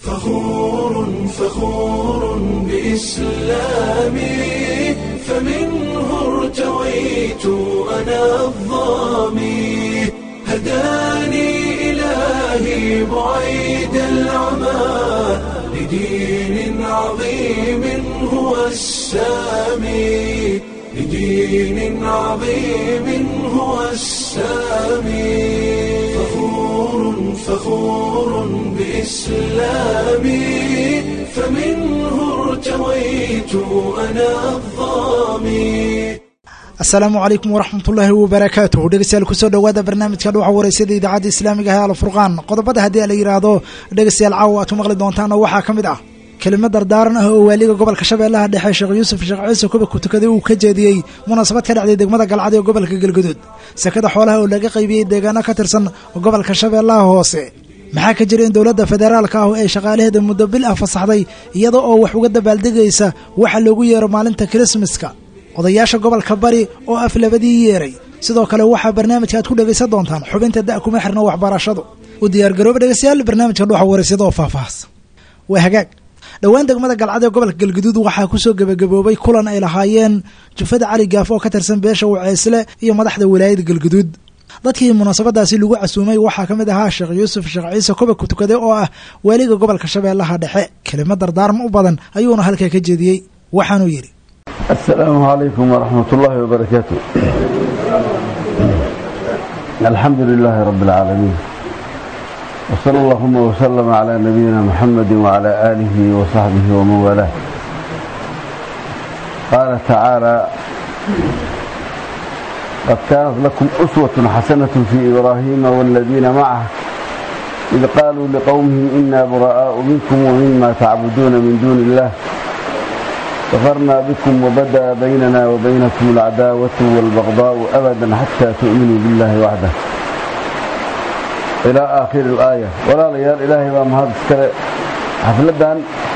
فخور فخور بإسلامي فمنه ارتويت أنا الظامي هداني إلهي بعيد العمى لدين عظيم هو السامي لدين عظيم هو السامي فخور فخور بإسلامي فمنه ارتويت أنا الظامي asalaamu calaykum waraxmatullaahi wabarakaatuh dhegeystayaal kusoo dhowaada barnaamijka dhuuxa wareysada idaacadda islaamiga ah alfurqaan qodobada haddii la yidhaahdo dhegeystayaal caawa aad ku maqli doontaan oo waxaa ka mid ah kelimo dardaaran ah oo waaliga gobolka shabeellaha dhexe sheekh yuusuf sheekh ciise kuba ku tukaday uu ka jeediyey munaasabad ka dhacday degmada galcad ee gobolka galguduud sekada xoolaha oo laga qaybiyey deegaano ka tirsan gobolka shabeellaha hoose maxaa ka jira in dowladda federaalka ah ay shaqaalaheeda muddo bil ah fasaxday iyada oo wax uga dabaaldegaysa waxa loogu yeero maalinta kirismaska odayaasha gobolka bari oo af labadii yeeray sidoo kale waxaa barnaamijka aad ku dhegaysan doontaan xubinta da' kuma xirno waxbarashadu u diyaargarooba dhegeystayaal barnaamijka dhuuxa wareysada oo faahfaahsan waa hagaag dhowaan degmada galcad ee gobolka galguduud waxaa kusoo gebagaboobay kulan ay lahaayeen jufada cali gaaf oo ka tirsan beesha waceysle iyo madaxda wilaayada galguduud dadkii munaasabadaasi lagu casuumay waxaa ka mid ahaa sheekh yuusuf sheekh ciise koba ku tukaday oo ah waaliga gobolka shabeellaha dhexe kelimo dardaarma u badan ayuuna halkaa ka jeediyey waxaanuu yidhi السلام عليكم ورحمة الله وبركاته الحمد لله رب العالمين وصلى اللهم وسلم على نبينا محمد وعلى آله وصحبه ومن والاه قال تعالى قد كانت لكم أسوة حسنة في إبراهيم والذين معه إذ قالوا لقومهم إنا براء منكم ومما تعبدون من دون الله كفرنا بكم وبدا بيننا وبينكم العداوة والبغضاء أبدا حتى تؤمنوا بالله وحده إلى آخر الآية ولا ليال إلهي بام هذا السكرة حفلدان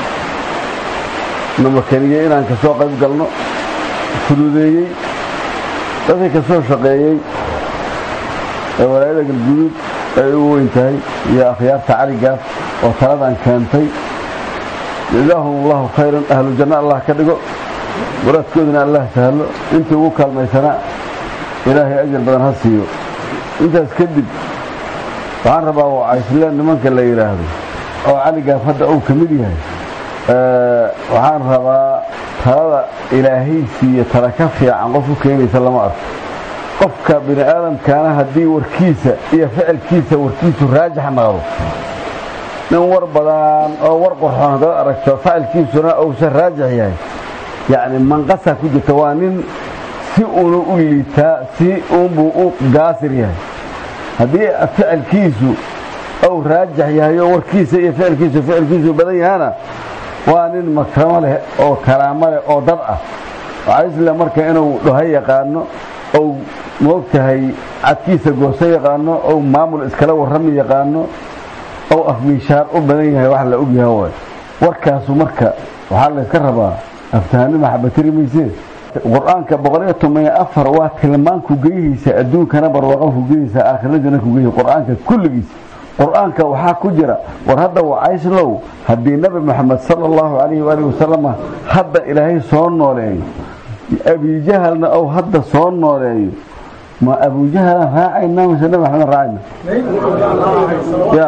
نمكنية إن أنك سوق قلنا فلوديي dadkii ka soo shaqeeyey ee walaayada galguduud ay u weyntahay iyo akhyaarta caligaaf oo taladan keentay jazaahum allahu khayran ahlu janno allah ka dhigo muraadkooduna allah sahlo intii ugu kaalmaysanaa ilaahay ajar badan ha siiyo intaas kadib waxaan rabaa wacaysleen nimanka la yidhaahdo oo caligaaf hadda uu ka mid yahay waxaan rabaa talada ilaahay siiyo tala ka fiican qof u keenaysa lama arko qofka bini aadamkaana haddii warkiisa iyo ficilkiisa warkiisu raajax noqdo nin war badan oo war qorxoon haddaad aragto facilkiisuna uusan raajix yahay yacni manqasa ku jirta waa nin si uuna u liitaa si uunbuu u gaasir yahay haddii ficilkiisu ou raajix yahay oo warkiisa iyo ficilkiisu ficilkiisu badan yahana waa nin makramo leh oo karaamo leh oo dad ah waxaa isle marka inuu dhaho yaqaano ou moogtahay cadkiisa gooso yaqaano ou maamul iskala warrami yaqaano ou afmiishaar u badan yahay wax la og yaha waay warkaasu marka waxaa layska rabaa aftahanima xabatiri maysee qur-aanka boqoliyo toban afar waa tilmaanku geyihiisa adduunkana barwaaqan ku geyhiisa aakhiradiina ku geyihi qur-aanka kulligiisa qur-aanka waxaa ku jira war hadda wacayslow haddii nabi moxamed sala allahu calayhi waalihi wasalama hadda ilaahay soo nooleeyo abijahalna ou hadda soo nooleeyo ma abujahalan raacayna mise nabi maxamed raacayna ya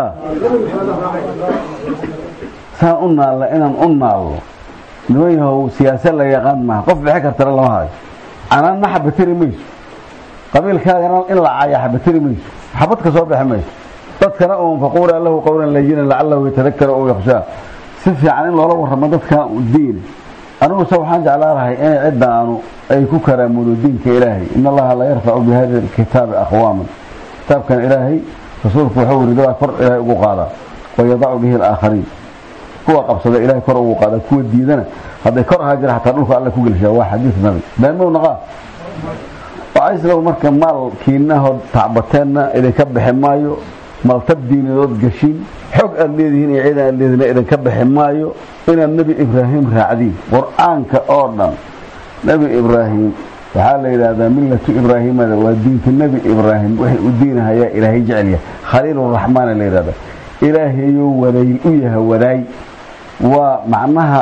saan u naalla inaan u naallo niman yahow siyaasa la yaqaan maaha qof bixi kartana lama hayo canaanna xabatiri mayso qabiilkaagana in la caaya xabatiri mayso xabad ka soo bixi mayso dadkana uun faquula lahu qowlan layinan lacalahu yatadakara ou yakhshaa si fiican in loola warramo dadkana diin aniguse waxaan jeclaa lahay inay cidda aanu ay ku karaamudo diinka ilaahay in allaha la yarfacu bi hada alkitaabi aqwaaman kitaabkan ilaahay rasuulku wuxuu yiri dadaa kor ilaahay ugu qaadaa wayadacu bihi alaakhariin kuwa qabsada ilaahay kor ugu qaadaa kuwa diidana hadday kor ahaa jira xataa dhulka alle ku gelshaa waa xadiis nabi beenmow naqaa wacayslow marka maalkiinahood tacbateenna idinka bixi maayo maltab diinadood gashin xog aad leedihiin iyo ciid aad leedihin idinka bixi maayo inaad nebi ibraahim raacdiin qur-aanka oo dhan nebi ibraahim waxaa la yidhaahdaa millatu ibraahimada waa diinka nebi ibraahim waxay u diinahayaa ilaahay jecel yahay khaliiluraxmaana la yidhahdaa ilaahayuu wadayl u yahay wadaay waa macnaha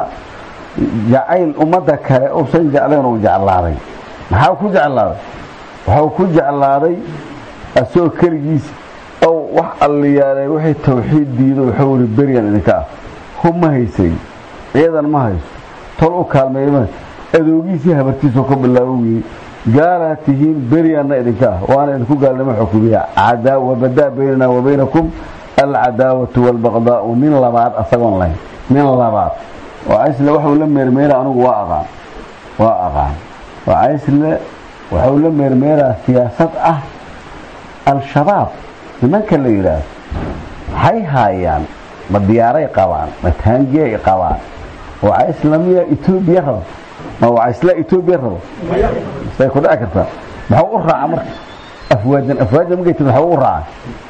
jacayl ummadda kale uusan jeclayn uu jeclaaday maxaa ku jeclaaday waxuu ku jeclaaday asagoo keligiis ow wax alliyaaleen wixii tawxiid diido wuxuu ihi beryan idinka ah hub ma haysay ciidan ma hayso tol u kaalmeeyma adoogiisii habartiisoo ka bilaabo weye gaalaa tihiin beryanna idinka ah waana idinku gaalnimo xukumiya wabadaa baynana wa baynakum alcadaawatu waalbaqdaau nin labaad asagoon lahayn nin labaad oo caysle waxuu la meermeera anugu waa aqaan waa aqaan oo caysle waxuu la meermeeraa siyaasad ah al-shabaab nimanka la yidhaahdo waxay haayaan ma diyaaray qabaan ma taangiyay qabaan oo caysle miyaa etoobiya rabo ma waa caysle etoobiya rabo say ku dhici kartaa maxuu u raaca marka afwaajan afwaajan markay timi maxuu u raaca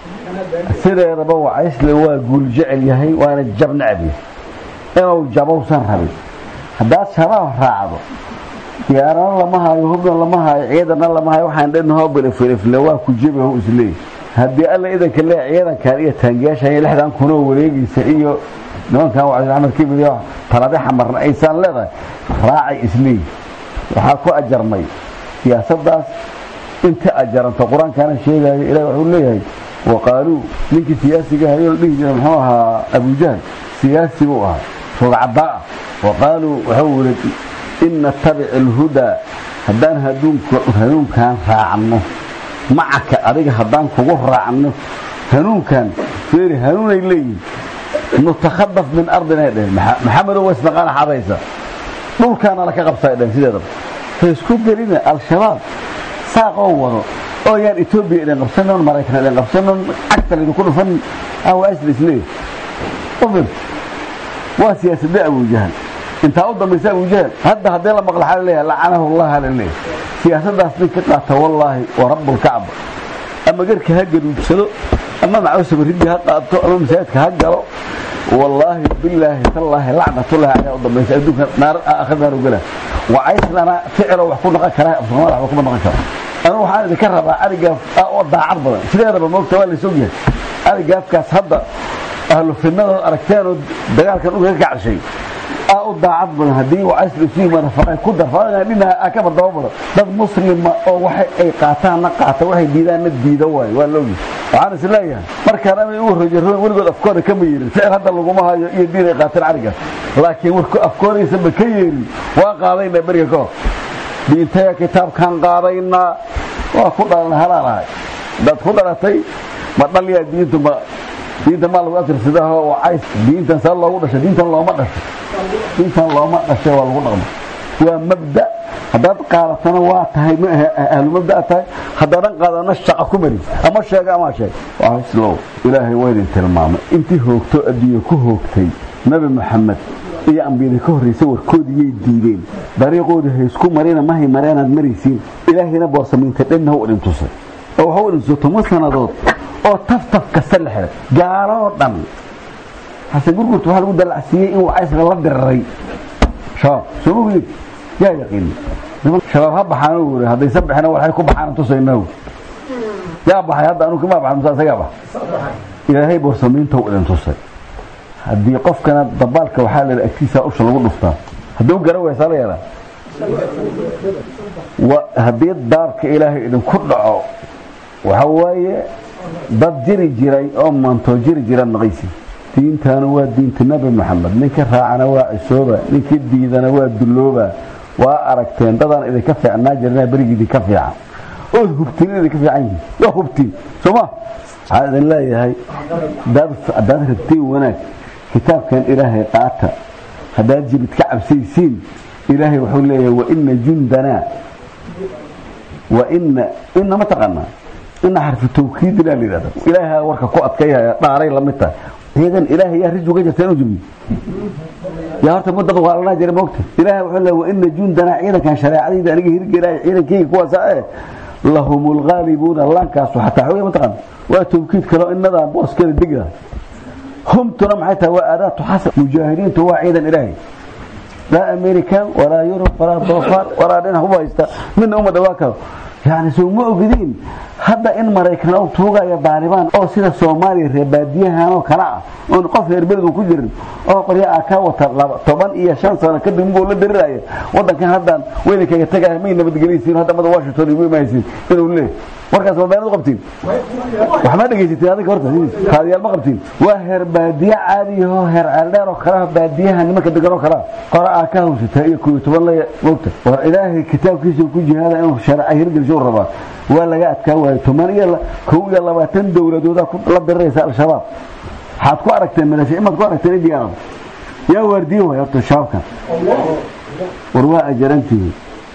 sideedaba waa caysle waa guul jecel yahay waana jab necab yahay inuu jabowsan rabin haddaad shabaab raacdo diyaarana lama haayo hubna lama haayo ciidana lama haayo waxaan dhanahoo bilifilifle waa ku jebihu isleey haddii alla idanka lee ciidankan iyo taangiyaashan iyo lixdan kunoo wareegaysa iyo nimankan wacdi axmed kibir iyo talade xamarna aysaan leedahay raacay isleey waxaa ku ajarmay siyaasaddaas inta ajaranta qur-aankaana sheegaayo ilahi wuxuu leeyahay waqaaluu ninkii siyaasiga hayoo la dhihi jira muxuu ahaa abujahl siyaasi buu ahaa rugcadaa ah waqaaluu wuxuu yidhi in natabic alhudaa haddaan hanuunkan raacno macaka adiga haddaan kugu raacno hanuunkan feeri hanuunay leeyihin nutakhadaf min ardinay dhehen maxamedow wasnaqaana xadaysa dhulkaana laka qabsaa dhehen sideedaba ha isku gelina al-shabaab saaqoo wado oo yaan etoobiya idin qabsanon maraykan idin qabsanon cagta laydinku dhufan awaasla isleey ufir waa siyaasadda abujahal intaa u dambaysa abujahal hadda haddee la maqla xaa laleeyahay lacanahu allah laleeyahay siyaasaddaas nin ka qaata wallaahi wa rabbulkacba ama garka ha garuudsado ama macawsa baridii ha qaato ama masaajidka ha galo wallaahi bilaahi tallaahi lacnatullahi ayaa u dambaysa adduunka naar aakhir naar ugala wacayslana ficilo wax ku noqon karaa afsoomaali waxba kuma noqon karo anigu waxaan idinka rabaa arigaaf oo daacad badan sideedaba moogta waa laysog yahay arigaafkaas hadda ahlu fidnadood aragteenoo dagaalkan uga kacshay aa u daacad badan haddii wacaysla isu yimaada faqay ku dar dhinaha ka bardaba badan dad muslima oo waxay ay qaataanna qaata waxay diidaanna diida waayo waa loogi waxaan is leeyahay markaan amay ugu rojaroon weligood afkooda kama yeerin ficil hadda laguma hayo iyo diin ay qaateen arigaas laakiin warku afkoodaysanba ka yeerin waa qaadaynaa beriga ka hor diintaya kitaabkaan qaadaynaa waa ku dhalan halaalahay hadaad ku dhalatay ma dhalyaa diintu ma diinta maa lagu atirsadaaho wacays diintan saa loogu dhashay diintan looma dhashay diintan looma dhashay waa lagu dhaqma waa mabda haddaad qaadatana waa tahay ma ahe ahlu mabdaa tahay haddaadan qaadana shaqa ku mari ama sheega ama sheeg waaslow ilaahay waa idin tilmaamay intii hoogto adduunya ku hoogtay nabi maxamed iyo ambiyada ka horraysa warkoodiyay diideen dariiqooda haysku marina mahay mareenaad maraysiin ilaahayna boorsamiinta dhanna ha u idin tusay oo waxa u idin tuso toban sannadood oo taftaf kasta la xiray gaaloo dhan xasan gurgurta waxaa lagu dalacsiiyey in wacaysla la diriray shabaab soo mogid yaa yaqiin shabaab ha baxaan u yiri haddaysan bixina waxay ku baxaan tusaynaa yaa baxay hadda anu kama baxan musa isagaa bax ilaahay boorsamiinta u idin tusay haddii qofkana dabaalka waxaa la agtiisa usha lagu dhuftaa hadduu gara weysaa la yeelaa haddii daabka ilaahay idinku dhaco waxa waaye dad jiri jiray oo maantoo jiri jira naqaysi diintaana waa diinta nabi maxamed ninka raacana waa cisooba ninka diidana waa dullooba waa aragteen dadaan idinka fiicnaa jirna berigi idinka fiican ood hubtiin in idinka fiican yihiin waa hubtiin sooma waxaan idin leeyahay haddaad rabtiin wanaag kitaabkan ilaahay qaata haddaad jirid ka cabsaysiin ilaahay wuxuu leeyahay waina jundanaa waina ina ma taqaanaa ina xarfu tawkiidina la yidhahda ilaahay warka ku adkayhaya dhaaray la mid tahay ciidan ilaahay yaa riju ka jirta inuu jibiyo yaa horta mudad waalanaa jira moogta ilaahay wuxuu leeyahay waina jundanaa ciidankan shareecadayda aniga hirgelaya ciidankayga kuwaasa eh lahum lghaalibuuna laankaasu xataa xooya ma taqaana waa tawkiid kaloo inadaa booskeeda degda humtuna maxay tahay waa aadaatu xasan mujaahidiintu waa ciidan ilaahay laa american walaa yurub walaa doofaar walaa dhinac uba haysta midna uma dhawaa karo yani soo ma ogdiin hadda in maraykan u tuugaya daalibaan oo sida soomaaliya reebaadiyahan oo kale ah oon qof reerberedu ku jirin oo qorya a ka wata toban iyo shan sano kadib muguu la dariraya wadankan haddaan weynankaga tagaya may nabadgelaysiin hadda mada washington igu imaysiin inuu leeyahy warkaas ma beenad u qabtiin waxma dhegaysatiin adiga horta kaadiyaal ma qabtiin waa heer baadiye caadiyaho heer ceeldheer oo kalaha baadiyaha nimanka degan oo kalea qora aa ka hawsata iyo kuyo toban laya mogta war ilaahay kitaabkiisa ku jihaada inuu shareeca hirgelsho rabaa waa laga adkaa waayo toban iyo kow iyo labaatan dowladooda la diriraysa al-shabaab waxaad ku aragteen maleesha imaad ku aragteen indiana yaa waardiye waay horta shabaabkan war waa ajarantihi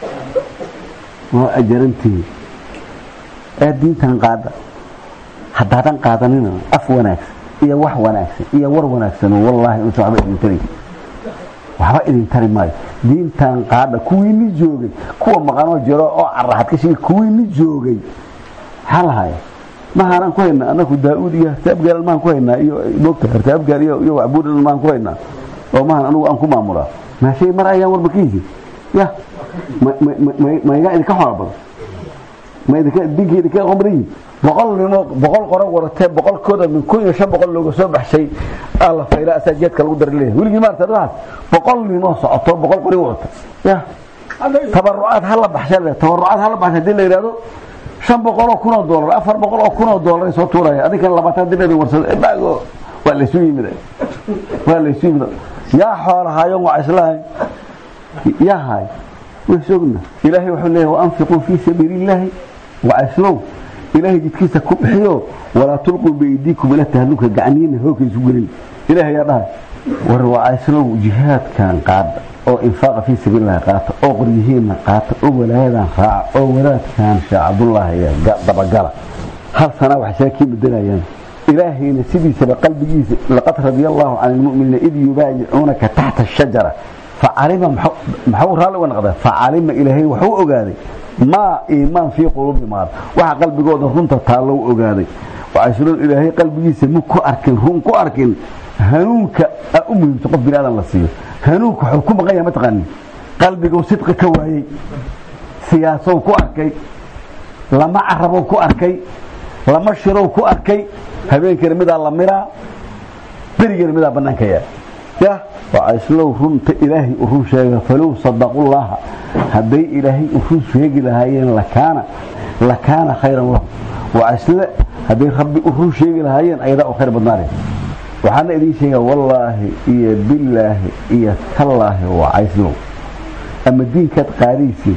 waa ajarantihi ee diintan qaada haddaadan qaadanina af wanaagsan iyo wax wanaagsan iyo war wanaagsan wallaahi inta waxba idin tari waxba idin tari maayo diintan qaada kuwiini joogay kuwa maqanoo jiro oo caraxad ka shigi kuwiini joogay maxaa lahaya mahaanaan ku haynaa anaku daa-uud iyo hartaabgaal mahaan ku haynaa iyo mogta hartaabgaal iyo iyo wacbuudhan mahaan ku haynaa oo mahan anugu aan ku maamulaa maashay mar ayaan warba ka hisi ya ma igaa idinka xoolo badan ma idinka dinka idinka qomriyi boqol nimo boqol qora waratee boqolkooda min kun iyo shan boqol looga soo baxshay alla fayla asaa jeedka lagu dari leeyahay weligii maarta arrimahaas boqol nimoo socoto boqol qori wata ya tabarucaad hala baxsha le tabarucaad hala baxsha hadii la yidhahdo shan boqol oo kun oo doolar afar boqol oo kun oo doolar soo tuuraya adinkana labaatan dib idin warsada baago waa laysu yimid waa laysu yimid yaa xoolahayo waa islahay yaa hay way sogna ilaahay wuxuu leeyahay waanfiquu fii sabiili illaahi wacislow ilaahay jidkiisa ku bixiyo walaa tulquu biaydiikum ila tahluka gacniina hoogka isu gelin ilaahay yaa dhahay war wacislow jihaadkan qaada oo infaaqa fii sabiilillahi qaata oo qoryihiinna qaata oo walaayadan raaca oo walaadkan sheekh cabdullaahi dabagala hal sana waxay saa kii bedelayaan ilaahayna sidiisaba qalbigiisa laqad radia allahu can ilmu'miniina id yubaayicuunaka taxta ashajara facalima maxuu raalli uga noqda facalima ilaahay waxuu ogaaday maa iimaan fii quluubi maar waxa qalbigooda runta taallow ogaaday waxaaslo ilaahay qalbigiisa mu ku arkin run ku arkin hanuunka a u muhiimta qof bini aadan la siiyo hanuunka wuxuu ku maqan yahay mataqaani qalbiguu sidqi ka waayey siyaasow ku arkay lama carabow ku arkay lama shirow ku arkay habeenkana midaa la miraa berigana midaa bannaanka yaa ya wacaislow runta ilaahay u run sheega falow sadaqullaaha hadday ilaahay u run sheegi lahaayeen lakaana lakaana khayran lahu wacaisle hadday rabbi u run sheegi lahaayeen ayadaa u khayr badnaanay waxaana idiin sheegaa wallaahi iyo billaahi iyo tallaahi wacaislow ama diinkaad qaadaysiin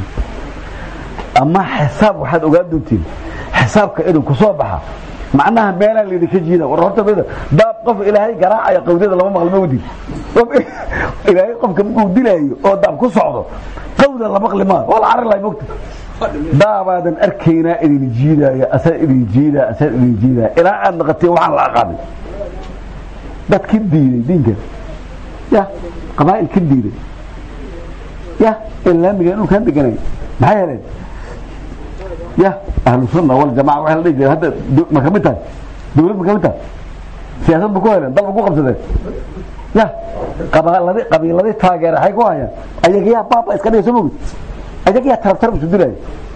ama xisaab waxaad ogaan doontiin xisaabka idinku soo baxa macnaha meelaa laydinka jiida war horta daab qof ilaahay garaacaya qawdada lama maqli ma wadid ilaahay qofka markuu dilaayo oo daab ku socdo qawda la maqli maa waa la carar lahay mogta daabaadan arkaynaa idin jiidaayo asaa idin jiidaa asaa idin jiidaa ilaa aad naqateen waxaan la aqaanay dad ka diiday diinkan ya qabaa'il ka diiday ya ilaamiga dhulkaan deganay maxay heleen ya ahlu sunna waljamaca waxay la dhihi jireen hadda ma ka mid tahay dawlad ma ka mid tahay siyaasad ma ku heleen dal ma ku qabsadeen ya qabiiladii qabiiladii taageera waxay ku hayaan ayagayaa baaba iska dhiga soo mogid ayagayaa tarab tarab isu dilaya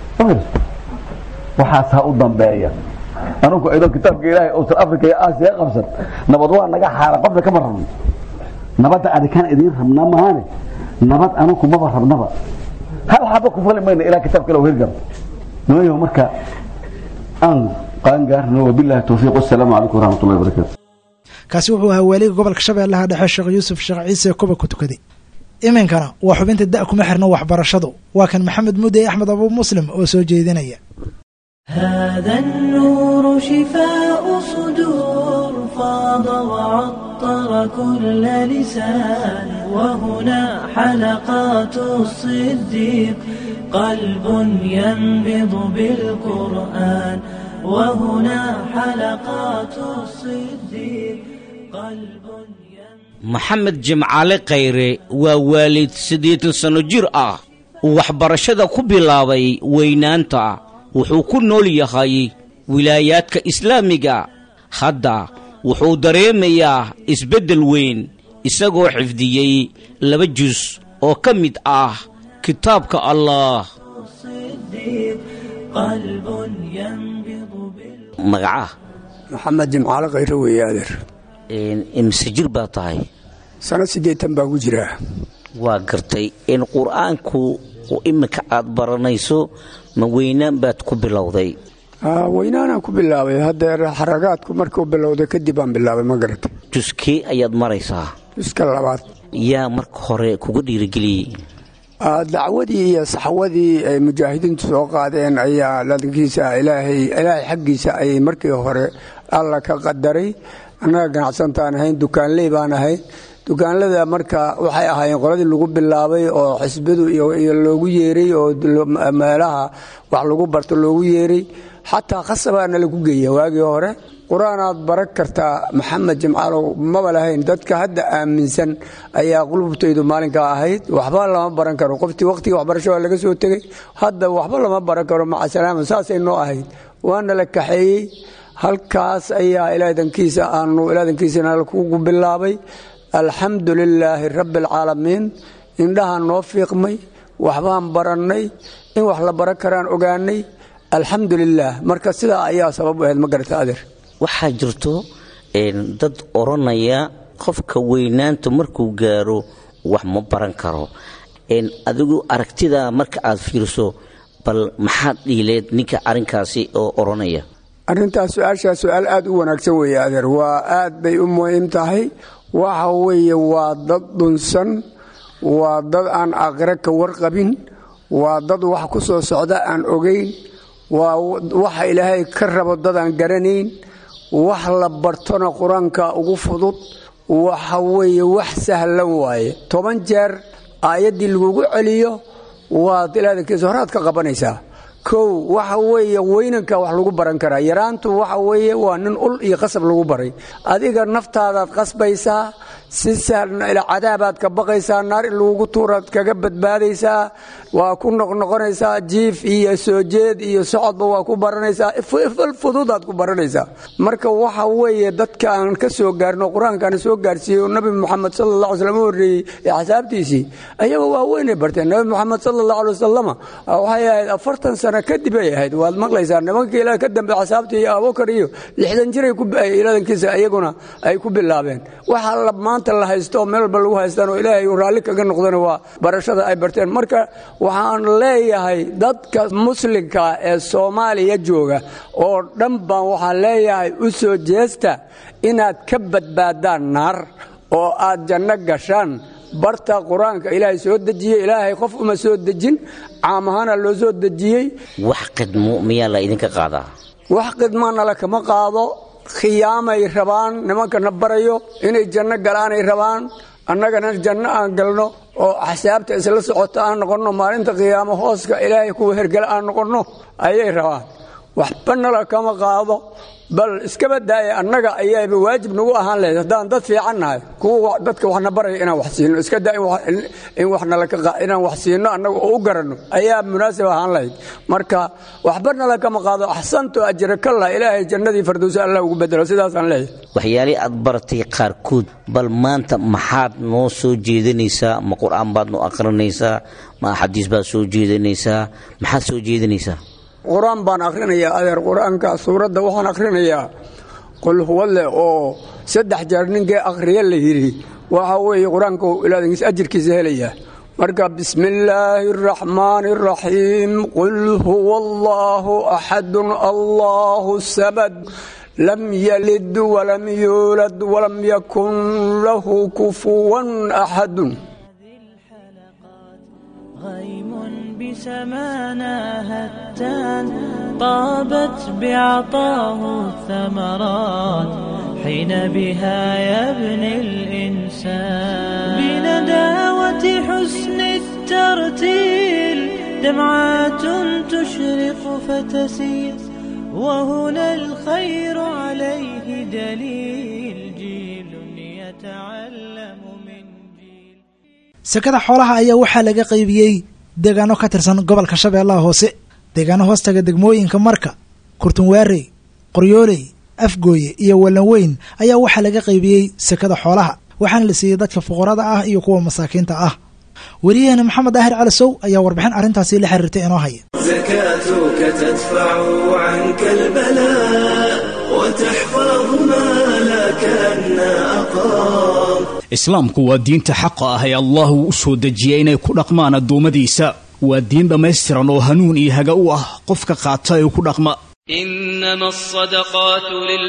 waxaasaa u dambeeya anugu idoo kitaabka ilaahay ousan africa iyo aasiya qabsan nabad waa naga xaara qofna kama rabno nabadda adikaan idiin rabnaa mahaane nabad anugu maba rabnaba hal xaba ku fali mayna ilaa kitaabka ila hirgaro nimayo marka aan qaangaarno wabillahi towfiiq wasalaamu calaykum waraxmatullahi wabarakatu kaasi wuxuu ahaa waaliga gobolka shabeellaha dhexe sheekh yuusuf sheekh ciise koba ku tukaday iminkana waa xubinta da' kuma xirno waxbarashadu waa kan maxamed mudey axmed abu muslim oo soo jeedinaya هذا النور شفاء صدور فاض وعطر كل لسان وهنا حلقات الصديق قلب ينبض بالقرآن وهنا حلقات الصديق قلب maxamed jimcaale khayre waa waalid siddeetan sanno jir ah uu waxbarashada ku bilaabay weynaanta wuxuu ku nool yahay wilaayaadka islaamiga hadda wuxuu dareemayaa isbeddel weyn isagoo xifdiyey laba jus oo ka mid ah kitaabka allah الصديق قلب ينبض بال magacaa maxamed jimcaale khayre weeye adeer imise jir baa tahay sano siddeetan baa ku jiraa waa gartay in qur-aanku iminka aad baranayso ma weynaan baad ku bilowday Aa, weynaanaan ku bilaabay haddeer xaragaadku markuu bilowday kadib aan bilaabay ma garatay juskee ayaad maraysaa iska labaad yaa marka hore kuga dhiirigeliyey Aa, dacwadii iyo saxwadii ay mujaahidiintu soo qaadeen ayaa ladankiisa ilaahay ilaahay xaggiisa ayay markii hore alla ka qadaray annaga ganacsantaan ahayn dukaanley baan ahayn dukaanlada marka waxay ahaayeen qoladii lagu bilaabay oo xisbadu iyo iyo loogu yeeray oo lo- meelaha wax lagu barto loogu yeeray xataa khasabaana lagu geeya waagii hore qur-aanaad baran kartaa maxamed jimcaalow maba lahayn dadka hadda aaminsan ayaa qulubtaydu maalinkaa ahayd waxba lama baran karo qoftii waqtigii waxbarasho waa laga soo tegey hadda waxba lama baran karo maca salaama saasay noo ahayd waana la kaxeeyey halkaas ayaa ilaadankiisa aanu ilaadankiisana kugu bilaabay alxamdu lilaahi rabbi alcaalamiin indhahaan noo fiiqmay waxbaan barannay in wax la baran karaan ogaanay alxamdu lilaah marka sidaa ayaa sabab u ahayd ma garata adeer waxaa jirto een, dad odhanaya qofka weynaanta markuu gaaro wax ma baran karo een, adigu aragtida marka aad fiirso bal maxaad dhiileed ninka arrinkaasi oo odhanaya arrintaas su-aashaa su-aal aad u wanaagsan weeye adeer waa aad bay u muhiim tahay waxa weeye waa dad dhunsan waa dad aan aakhiro ka warqabin waa dad wax ku soo socda aan ogayn waa waxa ilaahay ka rabo dad aan garanayn wax la bartona qur-aanka ugu fudud waxa weeye wax sahlan waaye toban jeer aayaddii lagugu celiyo waad ilaadankiisa horaad ka qabanaysaa kow waxa weeye weynanka wax lagu baran karaa yaraantu waxa weeye waa nin ul iyo qasab lagu baray adiga naftaadaad qasbaysaa si sahlan ila cadaabaad ka baqaysaa naar in lagugu tuuraad kaga badbaadaysaa waa ku noqnoqonaysaa jiif iyo soo jeed iyo socodba waa ku baranaysaa ifal fududaad ku baranaysaa marka waxa weeye dadka aan ka soo gaarno qur-aankaana soo gaarsiiyey oo nabi moxamed sala allah alay slam u horreeyey ee axsaabtiisii ayaga waa weynay barteen nabi moxamed sala allah alay wasalama waxay ahayd afartan sano kadib ay ahayd waad maqlaysaa nimanka ilaah ka dambe axsaabtii iyo abubakar iyo lixdan jiray ilaadankiisa iyaguna ay ku bilaabeen waxa la maanta la haysto oo meel walba lagu haystaan oo ilaahay uu raalli kaga noqdana waa barashada ay barteen marka waxaan leeyahay dadka muslimka ee soomaaliya jooga oo dhan baan waxaan leeyahay u soo jeesta inaad ka badbaadaan naar oo aad janno gashaan barta qur-aanka ilaahay soo dejiyey ilaahay qof uma soo dejin caam ahaana loo soo dejiyey wax qidmo miyaa la idinka qaadaa wax qidmaanala kama qaado khiyaamay rabaan nimankana barayo inay janno galaanay rabaan annagana janno aan galno oo axsaabta isla socota aan noqonno maalinta qiyaamo hooska ilaahay kuwa hergala aan noqonno ayay rabaan waxba nala kama qaado bal iskaba daaya annaga ayayba waajib nagu ahaan lahayd haddaan dad fiican nahay kuwa dadka waxna baraya inaan wax siino iska daa in wax inaan wax siino annaga oo u garanno ayaa munaasib ahaan lahayd marka waxba nala kama qaado axsanto ajrakalla ilaahay jannadii fardowsa allah ugu bedelo sidaasaan leeyahay waxyaalihii aad baratay qaarkood bal maanta maxaad noo soo jeedinaysaa ma qur-aan baad noo akhrinaysaa ma axaadiis baad soo jeedinaysaa maxaad soo jeedinaysaa qur-aan baan akhrinayaa adeer qur-aanka suuradda waxaan akhrinayaa qul huwadle oo saddex jeer ninkii akhriya la yidhi waxa weeye qur-aanka ilaadankiis ajirkiisa helaya marka bismi illaahi araxmaani araxiim qul huwa allaahu axadun allaahu samad lam yalid walam yuulad walam yakun lahu kufuwan axadun غيم بسمانا هتان طابت بعطاه الثمرات حين بها يبني الإنسان بنداوة حسن الترتيل دمعات تشرق فتسير وهنا الخير عليه دليل جيل يتعلم من جيل sekada xoolaha ayaa waxaa laga qaybiyey deegaano ka tirsan gobolka shabeellaha hoose deegaano hoostaga degmooyinka marka kurtunwaarey qoryooley afgooye iyo wallanweyn ayaa waxaa laga qaybiyey sekada xoolaha waxaana la siiyey dadka fuqarada ah iyo kuwa masaakiinta ah weriyaheena maxamed daahir calasow ayaa warbixin arrintaasi la xiriirtay inoo haya زكاتك تدفع عنك البلاء وتحفظ مالك أن أقام islaamku waa diinta xaqa ah ee allah uu u soo dejiyey inay ku dhaqmaan addoommadiisa waa diin dhammaystiran oo hanuun iyo haga u ah qofka qaata ee ku dhaqma إنما الصدقات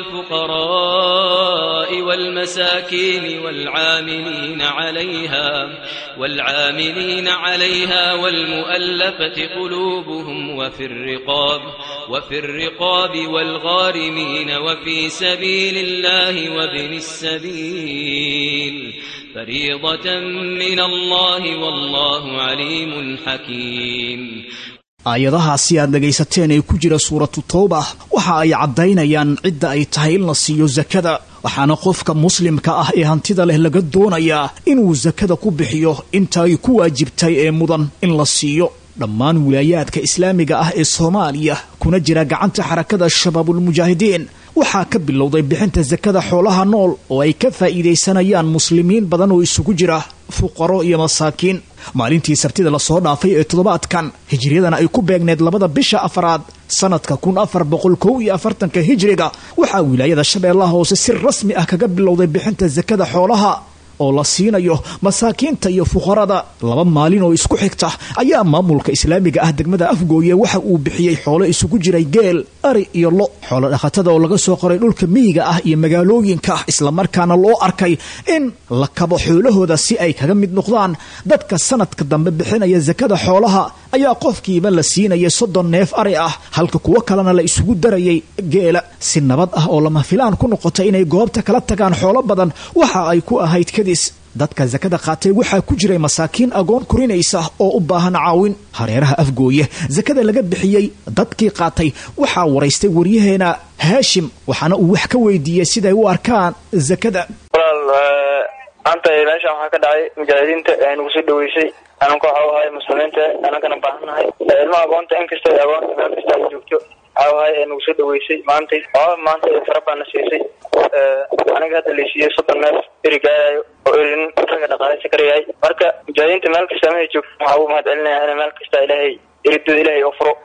للفقراء والمساكين والعاملين عليها والعاملين عليها والمؤلفة قلوبهم وفي الرقاب وفي الرقاب والغارمين وفي سبيل الله وابن السبيل فريضة من الله والله عليم حكيم aayadahaasi aad dhegaysateen ee ku jira suuratu towba waxa ay caddaynayaan cidda ay tahay in la siiyo sakada waxaana qofka muslimka ah ee hantida leh laga doonayaa inuu sakada ku bixiyo inta ay ku waajibtay ee mudan in la siiyo dhammaan wilaayaadka islaamiga ah ee soomaaliya kuna jira gacanta xarakada shabaabulmujaahidiin waxaa ka bilowday bixinta sakada xoolaha nool oo ay ka faa'iidaysanayaan muslimiin badan oo isugu jira fuqaro iyo masaakiin maalintii sabtida lasoo dhaafay ee toddobaadkan hijriyadana ay ku beegneed labada bisha afaraad sanadka kun afar boqol kow iyo afartanka hijriga waxaa wilaayada shabeellaha hoose si rasmi ah kaga bilowday bixinta sakada xoolaha oo la siinayo masaakiinta iyo fuqarada laba maalin oo isku xigta ayaa maamulka islaamiga ah degmada afgooye waxa uu bixiyey xoolo isugu jiray geel ari iyo lo xoolo dhaqatada oo laga soo qoray dhulka miyiga ah iyo magaalooyinka islamarkaana loo arkay in la kabo xoolahooda si ay kaga mid noqdaan dadka sanadka dambe bixinaya sakada xoolaha ayaa qofkiiba la siinayay soddon neef ari ah halka kuwo kalena la isugu darayay geela si nabad ah oo lama filaan ku noqotay inay goobta kala tagaan xoolo badan waxa ay ku ahayd kadis dadka sakada qaatay waxaa ku jiray masaakiin agoon korinaysa oo u baahan caawin hareeraha afgooye sakada laga bixiyey dadkii qaatay waxaa waraystay waryaheena haashim waxaana uu wax ka weydiiyey siday u arkaan sakada maanta meeshan waxaa ka dhacay mujaahidiinta nagu soo dhaweysay ananka waxa ahay muslimiinta anankana baahannahay ilmaha agoonta inkasta agoonta meel kasta ay joogto waxa ahay nagu soo dhaweysay maantay oo maanta fara baana siisay aniga hadda laysiiyey soddon neef eri gaarayo oo erin raga dhaqaaleysa karayahay marka mujaahidiinta meel kasta mahay joogto waxaa ugu mahad celinaya in meel kasta ilaahay eridooda ilaahay oo furo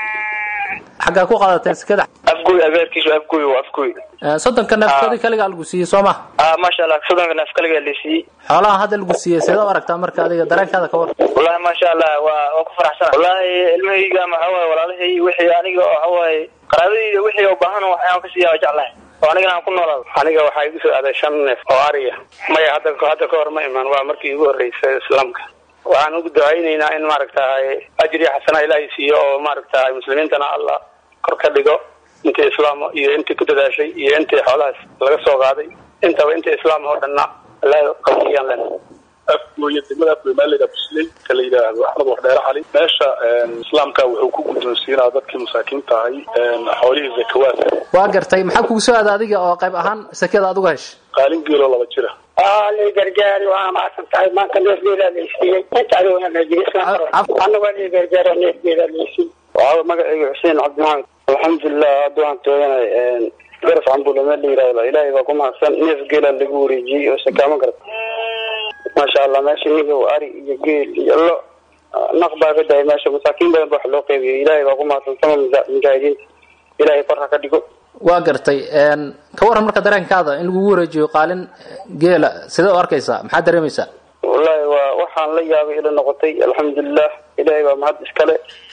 xaggaa ku qaadateen sekada afgooy abeerkiisu afgooy waa afgooy soddonka neefkoodii kaligaa lagu siiyey soo ma ah maasha allah soddonka neef kaligaa laysiiyey xoolaha hadda lagu siiyey seeda u aragtaa marka adiga dareenkaada ka war wallahi maasha allah waa waa ku faraxsana wallahi ilmahayga maxaa waaye walaalahay wixii aniga waxa waaye qaraabadayda wixii oo baahan waxaan ka siiyaa jeclahay oo anigana aan ku noolaado aniga waxaa igu soo aaday shan neef oo ariya maya hadda hadda ka hor ma imaan waa markii igu horreysay islaamka waxaan ugu ducaynaynaa in maaragtahay ajri xasana ilaahay siiyo oo maaragtahay muslimiintana allah kor ka dhigo intii islaam iyo intii ku dadaashay iyo intii xoolahaas laga soo qaaday intaba intii islaam oo dhanna allah qawiyaan lena afgooye degmada afgooye maaliga busley ka la yidhaahdo axmed wardheere cali meesha islaamka wuxuu ku guddoonsiinaa dadkii masaakiinta ahay xoolihii zakawaadka waa gartay maxaa kugu soo aada adiga oo qayb ahaan sekada aad uga heshay qaalin geeloo laba jira lii gargaari waa mahadsan tahay maanta neefgeedaa laysiiyey inta adiguna lajianagoo lii gargaaro neefgeedaa laysiiyey waxaa magacayga xuseen cabdimaxamed alxamdulilah hadda waxaan tooganay garas cambule meel la yidhahdo ilaahay baa ku mahadsan neef geela lagu wareejiyey oo sakaamo garta maasha allah meesha nigow ari iyo geel iyo lo naq baa ka dahay meesha masaakiin badan ba wax loo qeybiyey ilaahay baa ku mahadsan sama mujaahidiinta ilaahay kor ha ka dhigo waa gartay ka waran marka dareenkaada in lagugu wareejiyo qaalin geela sidee u arkaysaa maxaad dareemaysaa wallahi waa waxaan la yaabay ila noqotay alxamdulilah ilaahay baa mahad iskale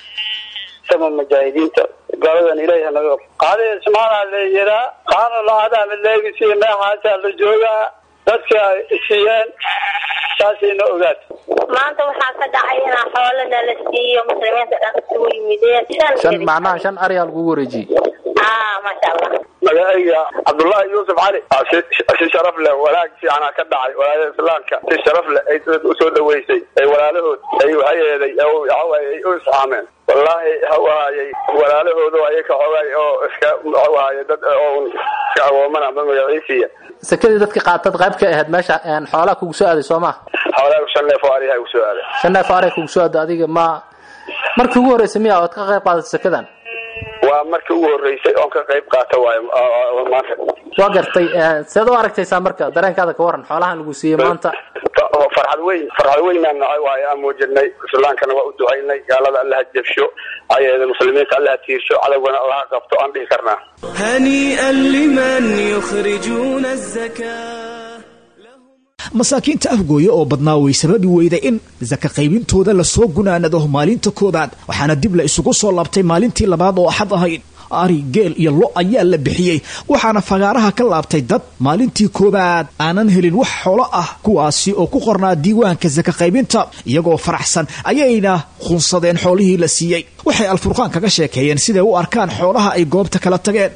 sama mujaahidiinta gaaladan ilaahay hanaga qaadi ismaanaa la yiraa qaana lacada mid leegisiiyo meexaasaa la joogaa dadka siiyeen saasayna ogaat maanta waxaa ka dhacay inaa xoolana la siiyo muslimiinta dhan isugu yimideen shan macnaha shan ariyaa lagugu wareejiyey ah maasha allah magacayga cabdullaahi yuusuf cali si sharaf leh walaag fiicana ka dhacay walaalaha islaamka si sharaf leh ay dad usoo dhaweysay ay walaalahood ay hayeeday waxawaaye ay u isxaameen wallaahi hawaayay walaalahoodu ayay ka xogay oo iska waxawaaye dad oo iska agoomana ama magaciisiya sekadii dadka qaatad qayb ka ahayd meesha xoolaha kugu soo aaday soo ma xoolaha shan neef oo ariha ugu soo aaday shan neef oo ariha kugu soo aaday adiga ma markii ugu horreysay miya ood ka qayb qaadatay sekadan waa markii ugu horreysay oon ka qayb qaata waayo maanta waa gartay seed u aragtaysaa marka dareenkaada ka waran xoolahan lagu siiyey maanta farxad weyn farxad weynaan nacay waayo aan muujinay islaankana waa u ducaynay gaalada allaha jabsho ayaeda muslimiinta allaha tiirsho cadowgana allaha qabto aan dhihi karnaa هنيئا لمن يخرجون الزكاة masaakiinta afgooye oo badnaa way sababi weyday in saka qaybintooda lasoo gunaanado maalinta koobaad waxaana dib la isugu soo laabtay maalintii labaad oo axad ahayd ari geel iyo lo ayaa la bixiyey waxaana fagaaraha ka laabtay dad maalintii koobaad aanan helin wax xoolo ah kuwaasi oo ku qornaa diiwaanka saka qaybinta iyagoo faraxsan ayayna khunsadeen xoolihii la siiyey waxay alfurqaan kaga sheekeeyeen siday u arkaan xoolaha ay goobta kala tageen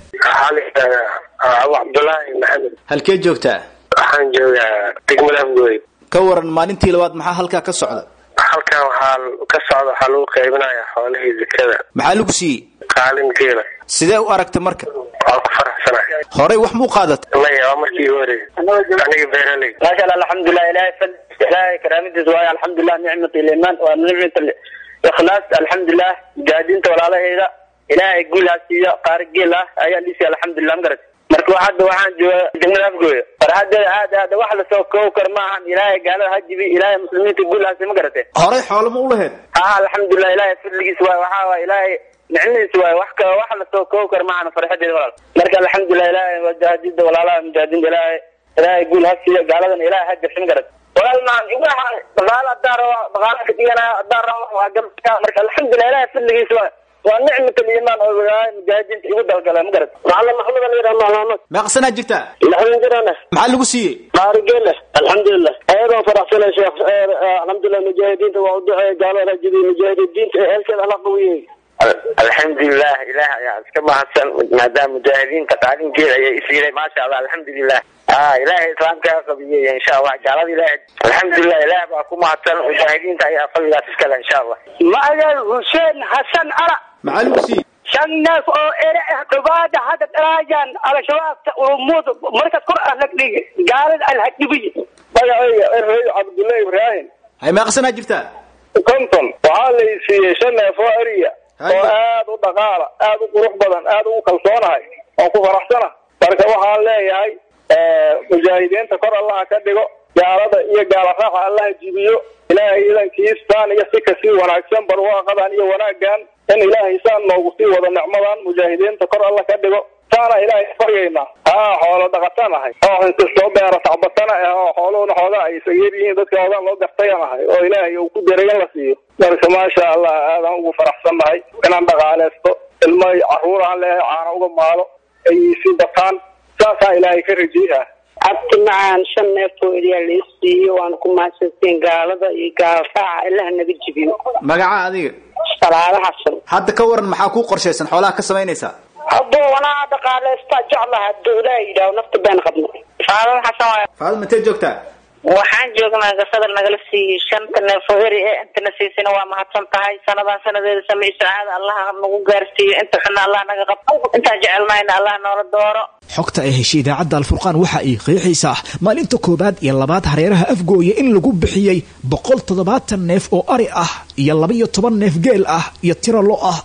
abu cabdulaahi maxamed halkee joogtaa waxaan joogaa degmada afgooy ka waran maalintii labaad maxaa halkaa ka socda halkan waxaa ka socda waxaa lagu qaybinayaa xoolihii zakada maxaa lagu siiyey qaalin geela sidee u aragta marka waa ku faraxsanahay horey wax muu qaadatay maya waa markii igu horreysay aniga beeraley maasha allah alxamdulilah ilahay fad ilahay karaamadiisa waayo alxamdulilah nicmat liman waa nicmat ikhlaas alxamdulilah gaadinta walaalahayda ilaahay guul ha siiyo qaari geel ah ayaa liisiya alxamdulilah ma garat marka wa hadda waxaan jooga degmada afgooya farxadeeda aad aad wax lasoo koob kar ma ahan ilaahay gaalada ha jibi ilaahay muslimiinta guul ha siiyo ma garate horey xoolo ma u lahayd ha alxamdulilah ilaahay fadligiisa waayo waxaa waay ilaahay nicmadiisa waayo wax ka wax lasoo koob kar ma ahan farxadeeda walaal marka alxamdulilah ilaahay wajaahidida walaalaha mujaahidinta ilaahay ilaahay guul ha siiyo gaaladana ilaahay ha jabsho ma garat walaal maan waxaan dhaqaalo haddaan rabo dhaqaalo ka dhiganaya haddaan rabo waa gamka marka alxamdulilah ilaahay fadligiisa waayo waa nicmat aliimaan oo ilaahay mujaahidiinta igu dalgala ma garat macalin maxamed ala yidhaha mahmaamad meeqsanaa jirtaa lixdan jirana maxaa lagu siiyey qaarigeele alxamdulilah ayadoo faraxsanay sheekh alxamdulilah mujaahidiinta waa u duceeya gaalada rajibiy mujaahidiinta ee heelkeeda alla qawiyey alxamdulilah ilaah ayaa iska mahadsan maadaama mujaahidiinta qaalinkeeda ayay isiiday maasha allah alxamdulilah a ilaahay islaamkaa qabiyey insha allah gaalada ilaah alxamdulilah ilaah baa ku mahadsan mujaahidiinta ayaa fadligaas iskale insha allah magaal xuseen xasan ara maxaa lagu siiyey shan neef oo ere ah dhawaada hadda daraajaan al-shabaabta urumuud markaad kor ah lagdhig gaalada alhadhibiy magacayga erey cabdullahi ibraahim hay meeqsanaa jirtaa konton waxaa la siiyey shan neef oo eriya oo aad u dhaqaala aad u qurux badan aad ugu kalsoonahay oon ku faraxsana marka waxaan leeyahay mujaahidiinta kor allaha ka dhigo gaalada iyo gaala raaxa allaha jibiyo ilaahay idankiistaan iyo si kasii wanaagsan barwaaqadan iyo wanaagan in ilaahay saan noogu sii wado nicmadan mujaahidiinta kor alla ka dhigo saana ilaahay faryaynaa haa xoolo dhaqatan ahay oo inkastoo beera tacbatana ah oo xooluhuna xoogaa ay isaga yar yihiin dadka oodaan loo gartayan ahay oo ilaahay uu ku deragan la siiyo marka maasha allah aadaan ugu faraxsannahay inaan dhaqaaleysto ilmo caruur aan leehay caana uga maalo ay sii bataan saasaa ilaahay ka rajiiha abti macaan shan neef oo eriyaa la isiiyo waana ku mahadsantiin gaalada iyo gaal raaca ilaha naga jibiyo magaca adiga salaado xasan hadda ka waran maxaa kuu qorshaysan xoolaha ka samaynaysaa hadduu wanaa dhaqaaleystaa jeclaha hadduu ilaaha yidhaaho nafta been qabno salaado xasan waay faadima intee joogtaa waxaan joognaa gasadal nagala siiyey shanta neef oo eri ee intana siisana waa mahadsan tahay sanadan sanadeeda samay sacaada allah nagu gaarsiiyo inta xuna allah naga qabto intaan jecelnayna allah noola dooro xogta ay heshay idaacadda alfurqaan waxa ay qeexaysaa maalinta koowaad iyo labaad hareeraha afgooya in lagu bixiyey boqol toddobaatan neef oo ari ah iyo laba-iyo toban neef geel ah iyo tiro lo ah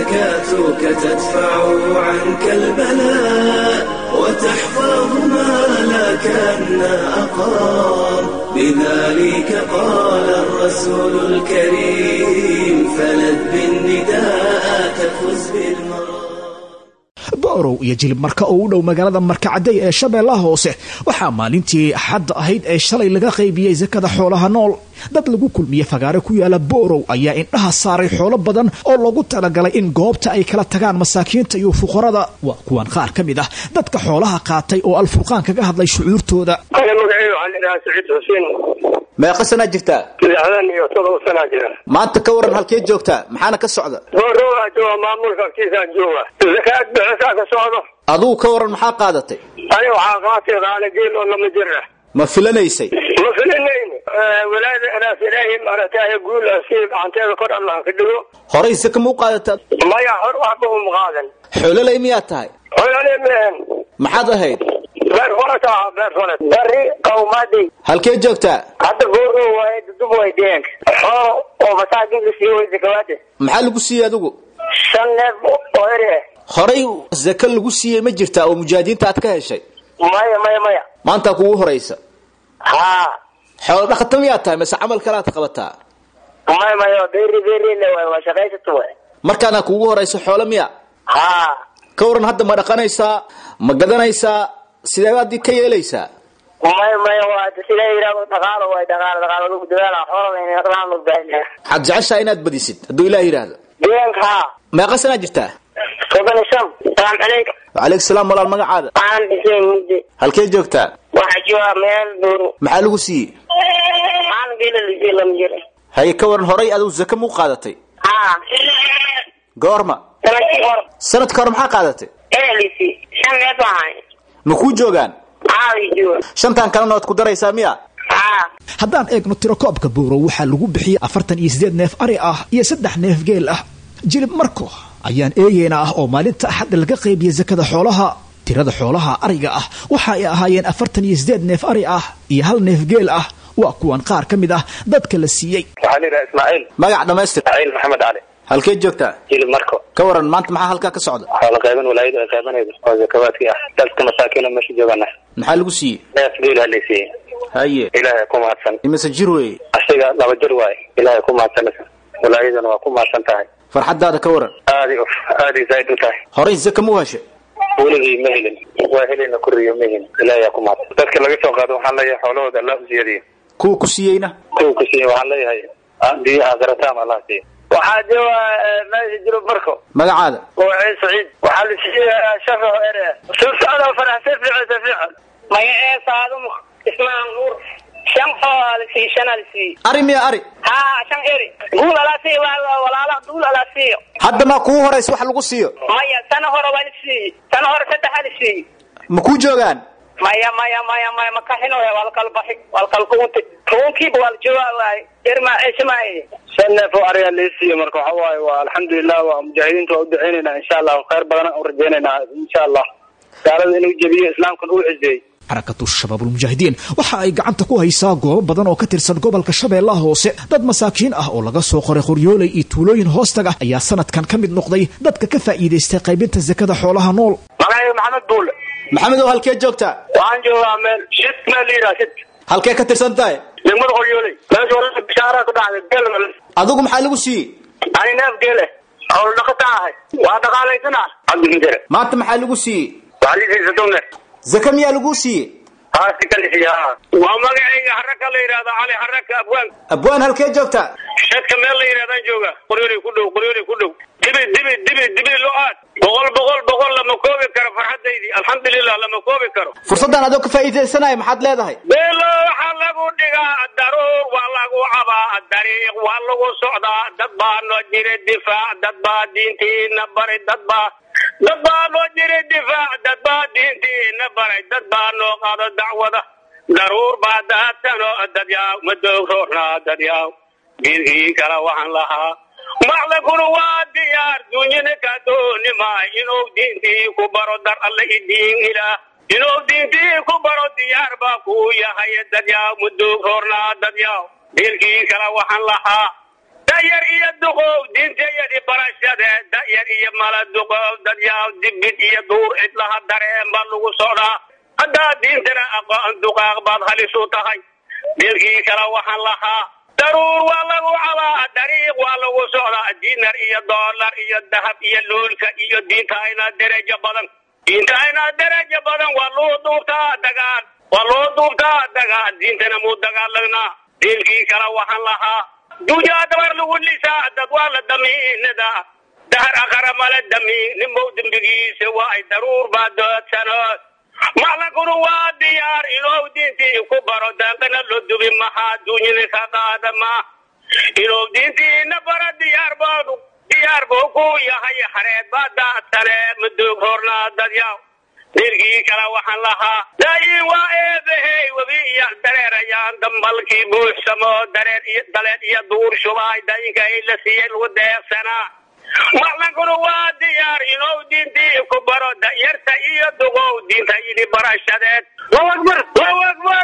زكاتك تدفع عنك البلاء وتحفظ ما لك أن أقام بذلك قال الرسول الكريم فلد بالنداء تفز بالمرام boorow iyo jilib marka oo u dhow magaalada markacadey ee shabeellaha hoose waxaa maalintii axadda ahayd ee shalay laga qaybiyey sakada xoolaha nool dad lagu kulmiye fagaare ku yaala boorow ayaa indhaha saaray xoolo badan oo lagu talagalay in goobta ay kala tagaan masaakiinta iyo fuqarada waa kuwan qaar ka mid ah dadka xoolaha qaatay oo alfurqaan kaga hadlay shucuurtooda magacayga waxaa la idhahaa saciid xuseen meeqa sanaa jirtaa lixdan iyo todoba sanaa jira maanta ka waran halkee joogtaa maxaana ka socda boorowaa jooga maamulka agtiisaan jooga zakaad bixisaa ka socdo adugu ka waran maxaa qaadatay ani waxaa qaatay qaala geel oo lama jir ah ma filanaysay ma filinayn walaada inaas ilaahay maaragtay guul ah si gacanteeda kor allah ka dhigo horay saka ma u qaadataa maya hor waxba uma qaadan xoololey miyaad tahay xoolale mehen maxaad ahayd beer falata ah beer falat bari qawmadi halkee joogtaa hadda boorow waaye dudub way deenka oo oo masaakinka sii way zakawaade maxaa lagu siiyey adigu shan neef oo eri ah horay zaka lagu siiyey ma jirtaa oo mujaahidiinta aad ka heshay maya maya maya maantaa kugu horaysa haa xoolo dhaqata miyaad tahay mase camal kalaad qabataa may mayo beeri beeri le waay waa shaqaysato waay markaana kuugu horayso xoolo miya ha ka waran hadda ma dhaqanaysaa ma gadanaysaa sidee baad ka yeelaysaa may mayo waa sida yidhahdo dhaqaalo waay dhaqaalo dhaqaalo lagu dadaala xoolada in dhaqaalo loo baahan yahay waxaad jeceshaha inaad badisid hadduu ilaah yidhaahdo deegaanka ha meeqa sanaa jirtaa soddon iyo shan salaam calaykum wacalaykum salaam walaal magacaada waxaan dhisay mugdi halkee joogtaa waxaa jooga meel buuru maxaa lagu siiyey maalin geela lisii lama jira haye ka waran horay adigu zaka muu qaadatay ha goorma sanadkii hor sanadka hore maxaa qaadatay ee lisii shan neef baan ahay ma kuu joogaan haa lii jooga shantan kalena waad ku daraysaa miya ha haddaan eegno tirakoobka buurow waxaa lagu bixiyey afartan iyo siddeed neef ari ah iyo saddex neef geel ah jilib marko ayaan eegeena ah oo maalinta axadda laga qaybiyey sakada xoolaha tirada xoolaha ariga ah waxa ay ahaayeen afartan iyo siddeed neef ari ah iyo hal neef geel ah waa kuwan qaar ka mid ah dadka la siiyey waxaa la yidhaha ismaaciil magac dhammaystir ismaaciil maxamed cali halkee joogtaa jilib marko ka waran maanta maxaa halkaa ka socda xoola qayban walaayadu ay qaybanaydo oo zakawaadkii ah dadka masaakiina meesha joogana maxaa lagu siiyey neef geel halaysiiyey haye ilaahay ku mahadsan imise jir weeye asiga laba jir waaye ilaahay ku mahadsanaysa walaayaduna waa ku mahadsan tahay farxaddaada ka waran aadi uf aadi zaaid u tahay horay zaka muu heshay weligii ma helin waa helina kuriyo ma helin ilaahay ku mahadsan dadka laga soo qaado waxaan leeyahay xoolahooda allah u ziyadiyo kuwa ku siiyeyna kuwa ku siiye waxaan leeyahay biyo aakhirataam allah siiya waxaa jooga meesha jiro marko magacaada waa ciid saciid waxaa la siiyey shafa ere soo socda farax si fiican si fiican maya ee saadum ismaan nuur shan oo la siiyey shan la siiyey ari miya ari ha shan eri guul ala siiyo walaala guul ala siiyo hadda maa kugu horaysa wax lagu siiyo maya sana hore waa la siiyey sana hore saddex la siiyey ma kuu joogaan maya maya maya maya makaxino waa la kala baxi waa la kala kuunti kuunkiiba waa la joogaa waay irma cismaaye shan neef oo ariga lii siiyo marka waxa waaye waa alxamdulilah waa mujaahidiinta waa u duceynaynaa insha allah khayr badan u rajeynaynaa insha allah gaalada inuu jebiyo islaamkan uu cizeeyey xarakatu shabaabulmujaahidiin waxa ay gacanta ku haysaa goobo badan oo ka tirsan gobolka shabeellaha hoose dad masaakiin ah oo laga soo qoray qoryooley iyo tuulooyin hoostaga ayaa sanadkan ka mid noqday dadka ka faa'iidaystay qaybinta sakada xoolaha nool magacayga maxamed buule maxamed oo halkee joogtaa waxaan joogaa meel shid meel la yidhaha shid halkee ka tirsan tahay degmada qoryooley meesha hore bishaara ku dhacday geel adigu maxaa lagu siiyey ani neef geele xoolo dhaqata ahay waa dhaqaalaysanaa cabdikinjere maanta maxaa lagu siiyey waxaa lii siiyey soddon neef zaka miyaa laguu siiyey haa si ka lisiya waa magacayga haraka la yidhahda cali haraka abwaan abwaan halkee joogtaa shadka meel la yidhahdaan jooga qoryooley ku dhow qoryooley ku dhow dibi dibi dibi dibi lo-aad boqol boqol boqol lama koobi karo farxadaydii alxamdulilah lama koobi karo fursaddan adoo ka faa'iidaysanaya maxaad leedahay beelo waxaa lagu dhigaa daruur waa lagu cabaa dariiq waa lagu socdaa dad baa noo jira difaac dad baa diintiina baray dad baa dad baa noo jira difaac dad baa diintiina baray dad baa noo qaado dacwada daruur baa daadsano dad yaaw madoog roornaa dad yaaw diinkii kale waxaan lahaa maclankuna waa diyaar dunyana ka dooni maay inuu diintii ku baro dar alle i diin ilaah inuu diintii ku baro diyaar baa kuu yahay dadyaw muduug roornaa dadyaw diilkii kale waxaan lahaa da'yar iyo duqow diintayadi barashade da'yar iyo mala duqow dadyaw dibid iyo duur cidlaha dareen baa lagu socdaa haddaa diintana aqoon duqaaq baad halis u tahay diilkii kale waxaan lahaa daruur waa lagu cabaa dariiq waa lagu socdaa dinar iyo doolar iyo dahab iyo luulka iyo diinta aynaa derajo badan diinta aynaa derajo badan waa loo duubtaa dagaal waa loo duubtaa dagaal diintana muu dagaalagnaa diilkii kale waxaan lahaa dujaa dabar lagu lisaa dad waa la damiinada dahar akhara mala damiin ninbow dembigiisa waa ay daruur baa doodsanood maclankuna waa diyaar inuu diintii ku baro daaqana loo dubi mahaa duunyada ka qaada ma inuu diintiina baro diyaar boodu diyaar buu ku yahay xareed baa daadsane madoog roornaa dadyaw dirgii kale waxaan lahaa daayin waa eebahey webi iyo dareerayaan dambalkii buuxsamo dareer iyo daleed iyo duur shubaay daayinka ay la siiyey lagu deeqsanaa maclankuna waa diyaar inuu diintii ku baro da'yarta iyo duqow diinta yidhi barashadeed allahu akbar allahu akbar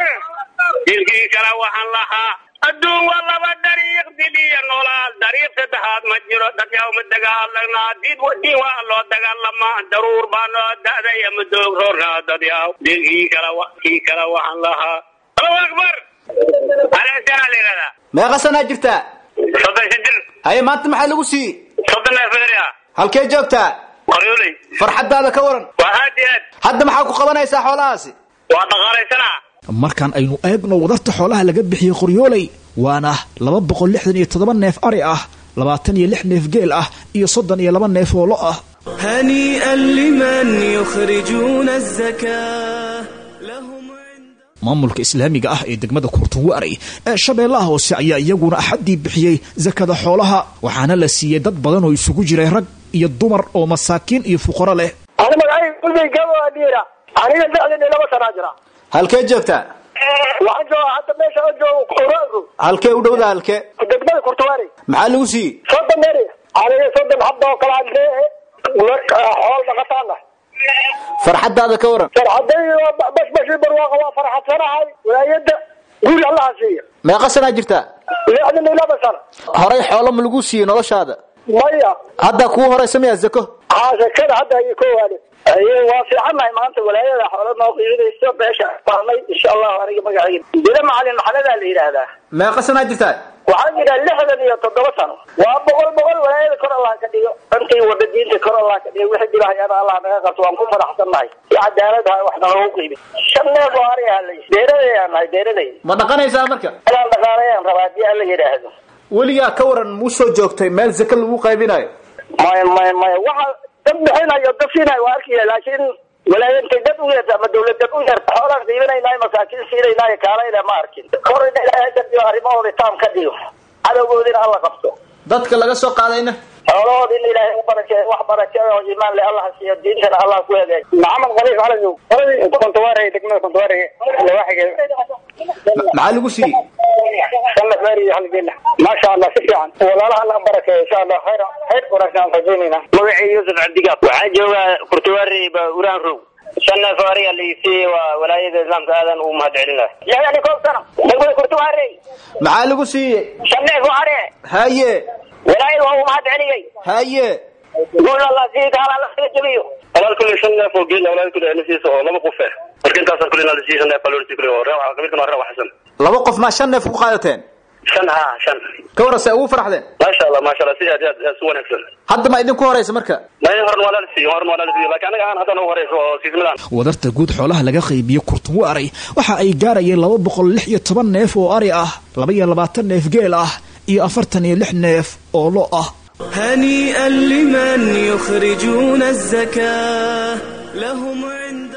dilkii kale waxaan lahaa adduun waa laba dariiq dil iyo noolaal dariiq saddexaad ma jiro dadyaw ma dagaalagnaa diin diin waa loo dagaalamaa daruur baa noo da'day ama doog roornaa dadyaw dilkii kale kii kale waxaan lahaa allahu akbar aleesana la yidhahdaa meeqa sanaa jirtaa soddon shan jir haye maanta maxaa lagu siiyey soddon neef eri ah halkee joogtaa qoryooley farxaddaada ka waran waa aad iyo aad hadda maxaa ku qabanaysaa xoolahaasi waa dhaqaalaysanaa markaan aynu eegno wadarta xoolaha laga bixiyey qoryooley waana laba boqol lixdan iyo toddoba neef ari ah labaatan iyo lix neef geel ah iyo soddon iyo laba neef oo lo ah هنيئا لمن يخرجون الزكاة maamulka islaamiga ah ee degmada kurtunwaarey ee shabeellaha hoose ayaa iyaguna axaddii bixiyey sakada xoolaha waxaana la siiyey dad badan oo isugu jiray rag iyo dumar oo masaakiin iyo fuqaro leh ani magacayga kulmay gabo dhiira aniga lixdan iyo laba sanaa jira halkee joogtaa waxaan jooga hadda meesha aan joogo quraanku halkee u dhowda halkee degmada kurtuwaari maxaa lagu siiyey soddon meri aniga soddon habba oo kale aan leeyahay marka xool dhaqataana farxaddaada ka waran farxaday waa bashbashi barwaaqa waa farxadsanahay walaayada guri allaha siiya meeqa sanaa jirtaa lixdan iyo laba sana horay xoolo ma lagu siiyey noloshaada maya hadda kuu horaysa miyaa zako haa sakada hadda ayay ko waade aye waa fiicannahay maanta walaayada xoolo noo qiiminayso beesha baarnay insha allahu aniga magacayga bila macalin maxamedaa la yidhaahdaa meeqa sanaa jirtaa waxaan jira lixdan iyo toddoba sano waa boqol boqol walaayada kor allah ka dhigo intii wada diinta kor allah ka dhigo wixii dhibahayana allah naga qabto waan ku faraxsannahay si cadaalad ha wax nalagu qiimi shan neef oo ari ahalay beeraday aan nahay beeraday ma dhaqanaysaa marka inaan dhaqaalayaan rabaa haddii alla yidhaahdo weligaa ka waran muu soo joogtay meel zaka lagu qaybinayo maya maya maya waxa dad bixinayo dad siinayo waa arkaya laakiin walaayintay dad u yeerta ama dawlad dad u yeerta xoolaan qiiminaynaay masaakiin siinaynaayo kaalayna ma arkin korina ilaahay dad iyo arrimahooda taam ka dhigo cadowgoodina alla qabto dadka laga soo qaadayna xoolahooda in ilaahay u barakeeyo wax barakeeyo oo iimaan leh allah siiyo diintana allah ku hagaajiyo maxamed khaliif calajow kontawaare degmada kontawaare lawaaxigeeda maxaa lagu siiyey sanad mari halgeena maasha allah si fiican walaalaha allah barakeeyo insha allah khayr khayr wanaagsan aan rajaynayna magacii yuusuf cabdigaab waxaan joogaa kurtuwaari uraan row shan neef oo ariga laisiiyey waa walaayada islaamka aadan ugu mahad celinayo lixdan iyo koob sano degmada kurtuwaare maxaa lagu siiyey shan neef oo ari haye walaayada waa ugu mahad celiyey haye guul allah sii gaal allah iga jabiyo walaal kulli shan neef oo geel walaal kulli nasiisa oo laba qof ah marka intaas kulli na lasiisa neef baa loo kulli oo reewa qabiilkan waa reewa xasan laba qof maa shan neef ku qaadateen shan ha shan ka waran se ugu faraxdeen maasha allah maasha allah si aad aad aad si wanaagsan hadda ma idinku horaysa marka may horan waa la siiyo horan waa la siiyo laakiin anaga aan hadda noo horayso oo siismadaan wadarta guud xoolaha laga qaybiye kurtunwaaray waxa ay gaarayeen laba boqol lix iyo toban neef oo ari ah laba iyo labaatan neef geel ah iyo afartan iyo lix neef oo lo ah هنيئا لمن يخرجون الزكاة لهم عند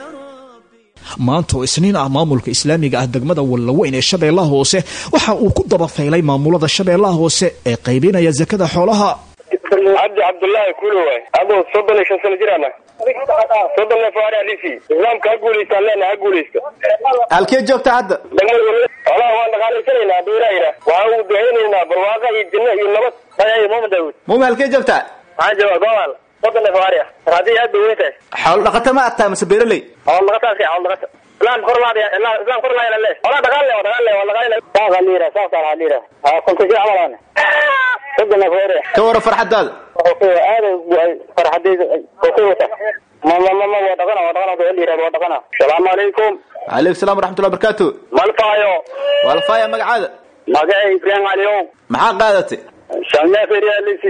maanta oo isniin ah maamulka islaamiga ah degmada wallaweyn ee shabeellaha hoose waxa uu ku dabafaylay maamulada shabeellaha hoose ee qaybinaya sakada xoolaha cabdi cabdullaahi kulo waay aduu soddon iyo shan sano jiraana soddon neef oo ari alisi islaamka ha guulaystaan leena ha guulaysta halkee joogta hadda degmada walla xoolaha waan dhaqaalaysanaynaa beeraayna waxaan u ducaynaynaa barwaaqa iyo janno iyo nabad ayayo mama daawud mumi halkee joogtaa waxaan joogaa gobal soddon neef oo ari ah haddii aad bay weyn tahay xoolo dhaqata ma aad tahay mase beeraley xoolo dhaqataas xoolo dhaqata islam kor laadaya islam kor laadaya le xoolaha dhaqaal le dhaqaal le waa dhaqaal saasa liira saasa la liira ha kunta si camal soddon neef oo ari ka waran farxaddaada aada farxadayda ku wata mama mama waa dhaqana waa dhaqana waa liira waa dhaqana asalaamu calaykum calaykum salaam waraxmatullahi barakaatu malfaayo walfaaya magacaada magacay ibrahim caliyow maxaa qaadatay shan neef eryaalisi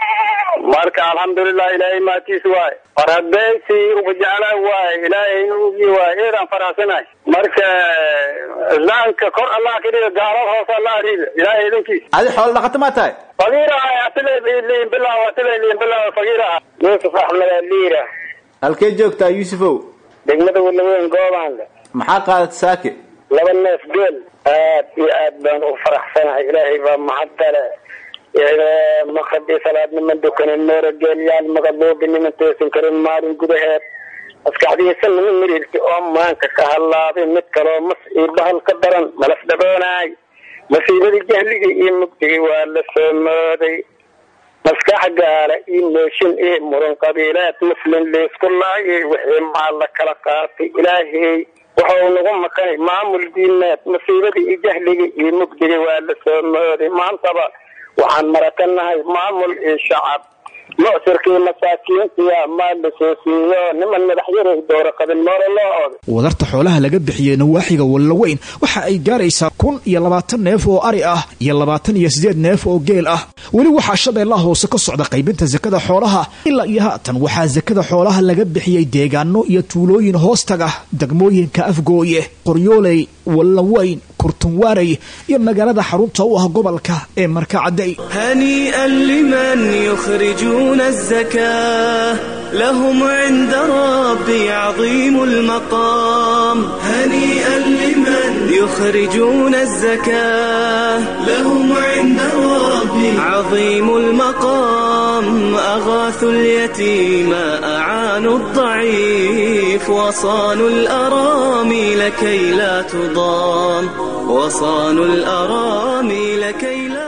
marka alxamdulilah ilaahay maatiis waay farabeysi ubajecla waay ilaahay ugi waay eedaan faraxsanahay marka islaamka kor allah ka dhiga gaalad hoose allah riida ilaahay idankiis adi xoolo dhaqata maa tahay fagiira atilaliin bilaw atilaliin bilaw fagiira yusuf axmed aliira halkee joogtaa yuusufow degmada walaweyn goobaanle maxaa qaadatay saake laba neef geel aad iyo aad baan u faraxsanahay ilaahay baa mahadale maqrabii salaad niman dukanin moora geelyaal maqaluubi niman toosin karin maalin gudaheed maskaxdiisa nima mirirti oo maanka ka hallaabay mid kaloo mas iyo bahal ka daran malaf dhaboonaay masiibadii jahligii iyo mugdigii waa la soo mooday maskax gaala iyo mooshin iyo muran qabiilaad muslim liisku laayay wixii maal la kala qaatay ilaahey wuxuu nagu maqanay maamul diimeed masiibadii iyo jahligii iyo mugdigii waa la soo mooday maantaba waxaan marakanahay maamul iyo shacab mucsirkii masaakiintiya maa la soo siiyo niman madaxyaray doora qabin moore loo ooday wadarta xoolaha laga bixiyey nawaaxiga wallaweyn waxa ay gaaraysaa kun iyo labaatan neef oo ari ah iyo labaatan iyo siddeed neef oo geel ah weli waxaa shabeellaha hoose ka socda qaybinta sakada xoolaha ilaa iyo haatan waxaa sakada xoolaha laga bixiyey deegaano iyo tuulooyin hoostaga degmooyinka afgooye qoryooley wallaweyn kurtunwaarey iyo magaalada xarunta u ah gobolka ee markacadey هنيئا لمن يخرجون الزكاة لهم عند ربي عظيم المقام هنيئا لمن يخرجون الزكاة لهم عند ربي عظيم المقام أغاثوا اليتيم أعانوا الضعيف وصانوا الأرامل كي لا تضام وصانوا الأرامل كي لا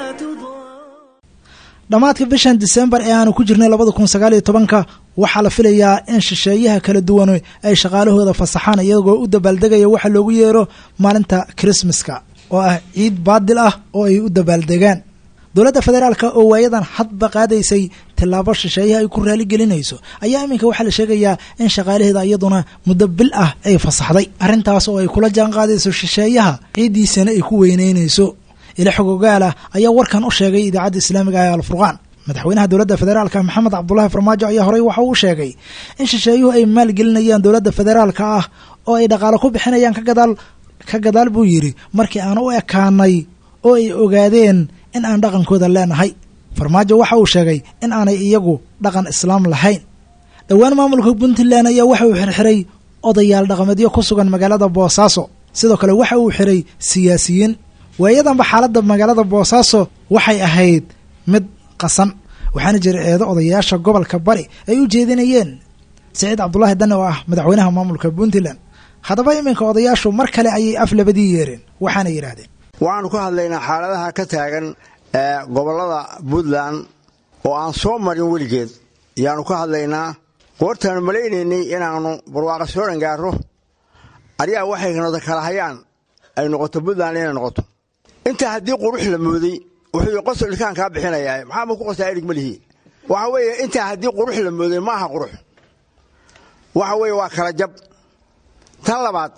dhammaadka bishan disembar ee aanu ku jirnay labada kun sagaal iyo tobanka waxaa la filayaa in shisheeyaha kala duwan ay shaqaalahooda fasaxaan iyagoo u dabaaldegaya waxa loogu yeero maalinta krismaska oo ah ciid baadil ah oo ay u dabaaldegaan dowladda federaalka oo waayadan hadba qaadaysay tillaabo shisheeyaha ay ku raaligelinayso ayaa iminka waxaa la sheegayaa in shaqaalaheeda iyaduna muddo bil ah ay fasaxday arrintaas oo ay kula jaan qaadayso shisheeyaha ciiddiisana ay ku weyneynayso ila xogogaalah ayaa warkan u sheegay idaacadda islaamiga ah ee alfurqaan madaxweynaha dowladda federaalka maxamed cabdulaahi farmaajo ayaa horey waxa uu sheegay in shisheeyuhu ay maalgelinayaan dowladda federaalka ah oo ay dhaqaalo ku bixinayaan ka gadaal ka gadaal buu yidhi markii aan u ekaanay oo ay ogaadeen in aan dhaqankooda leenahay farmaajo waxa uu sheegay in aanay iyagu dhaqan islaam lahayn dhowaan maamulka puntland ayaa waxa uu xirxiray odayaal dhaqameedyo ku sugan magaalada boosaaso sidoo kale waxa uu xiray siyaasiyiin waayadanba xaaladda magaalada boosaaso waxay ahayd mid qasan waxaana jira eedo odayaasha gobolka bari ay u jeedinayeen siciid cabdulaahi dane oo ah madaxweynaha maamulka puntland haddaba iminka odayaashu mar kale ayay af labadii yeereen waxaana yidhaahdeen waxaanu ka hadlaynaa xaaladaha ka taagan ee gobollada puntland oo aan soo marin weligeed ayaanu ka hadlaynaa goortaanu malaynaynay inaannu barwaaqa soo dhangaaro aryaa waxay nada kala hayaan ay noqoto puntland inay noqoto intaa haddii qurux la mooday wuxuu qosol ilkaan kaa bixinayaa maxaama ku qosaa erig malihi waxa weeye intaa haddii qurux la mooday ma aha qurux waxa weeye waa kala jab tan labaad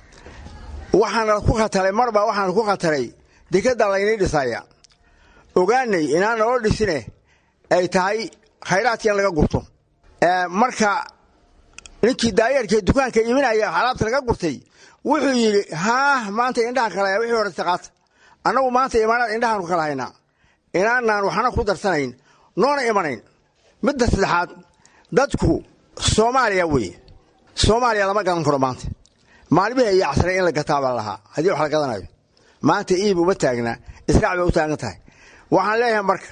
waxaana ku khataray marba waxaana ku khataray dekadda laynii dhisaya ogaanay inaan naloo dhisine ay tahay khayraadka in laga gurto marka ninkii daayarkee dukaanka iibinaya alaabta laga gurtay wuxuu yidhi haah maanta indhahan kalaya wixii hore taqaata annagu maanta imaanaad indhahaanu kala haynaa inaanaan waxna ku darsanayn noona imanayn midda saddexaad dadku soomaaliya weye soomaaliya lama gadan karo maanta maalmihii iyo casray in la gataa baa lahaa haddii wax la gadanayo maanta iib uma taagnaa israac bay u taagan tahay waxaan leeyahay marka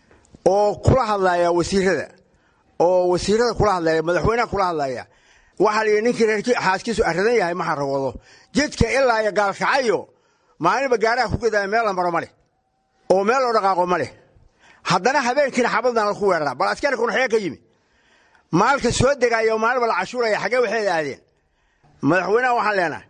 oo kula hadlaya wasiirada oo wasiirada kula hadlaya madaxweynaha kula hadlaya waxaa la yidhi ninkii reerkii xaaskiisu aradan yahay ma xaragoodo jidka ilaa iyo gaalkacayo maalinba gaaraha ku gadaya meel la maro ma leh oo meel loo dhaqaaqo ma leh haddana habeenkiina xabaddan laku weeraraa bal askarikuna xagee ka yimi maalka soo degaya oo maalinba la cashuuraya xaggee waxeeda aadeen madaxweynaha waxaan leenahay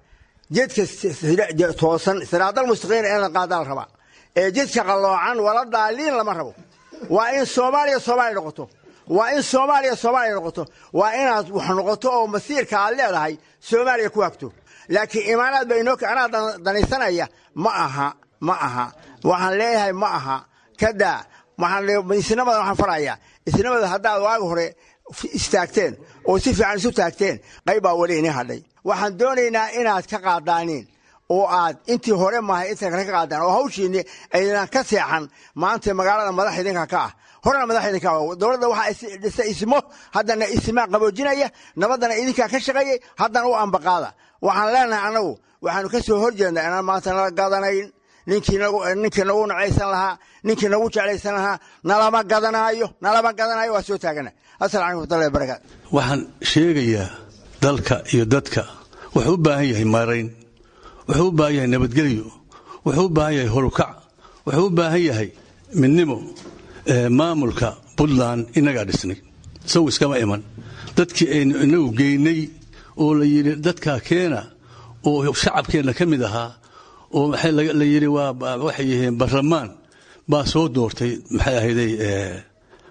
jidka toosan siraadal mustaqiina in la qaadaa la rabaa ee jidka qalloocan wala daaliin lama rabo waa in soomaaliya soomaaliya noqoto waa in soomaaliya soomaaliya noqoto waa inaad wax noqoto oo masiirka aad leedahay soomaaliya ku hagto laakiin imaanaad ba inoo anaa danaysanaya ma aha ma aha waxaan leeyahay ma aha kadaa isnimada waxaan farayaa isnimada haddaad waaga hore istaagteen oo si fiican isu taagteen qayb baa weli inii hadhay waxaan doonaynaa inaad ka qaadaaniin oo aad intii hore maahay inta kale ka qaadaan oo hawshiinni aydan ka seexan maanta magaalada madax idinka ka ah horena madax idinka ah dowladda waxaa dhisa ismo haddana ismaa qaboojinaya nabaddana idinkaa ka shaqeeyey haddana u ambaqaada waxaan leenahay annagu waxaanu ka soo horjeednaa inaan maanta nala gadanayn ninkii nagu nacaysan lahaa ninkii nagu jeclaysan lahaa nalama gadanaayo nalama gadanaayo waa soo taagana asalamu calaykum watullahi barakaatu waxaan sheegayaa dalka iyo dadka wuxuu u baahan yahay maarayn wuxuu u baahan yahay nabadgelyo wuxuu u baahan yahay horukac wuxuu u baahan yahay midnimo maamulka puntland inagaa dhisnay isagu iskama iman dadkii aynu inagu geynay oo la yidhi dadkaa keena oo shacabkeenna ka mid ahaa oo la yidhi waxay yihiin barlamaan baa soo doortay maxay ahayday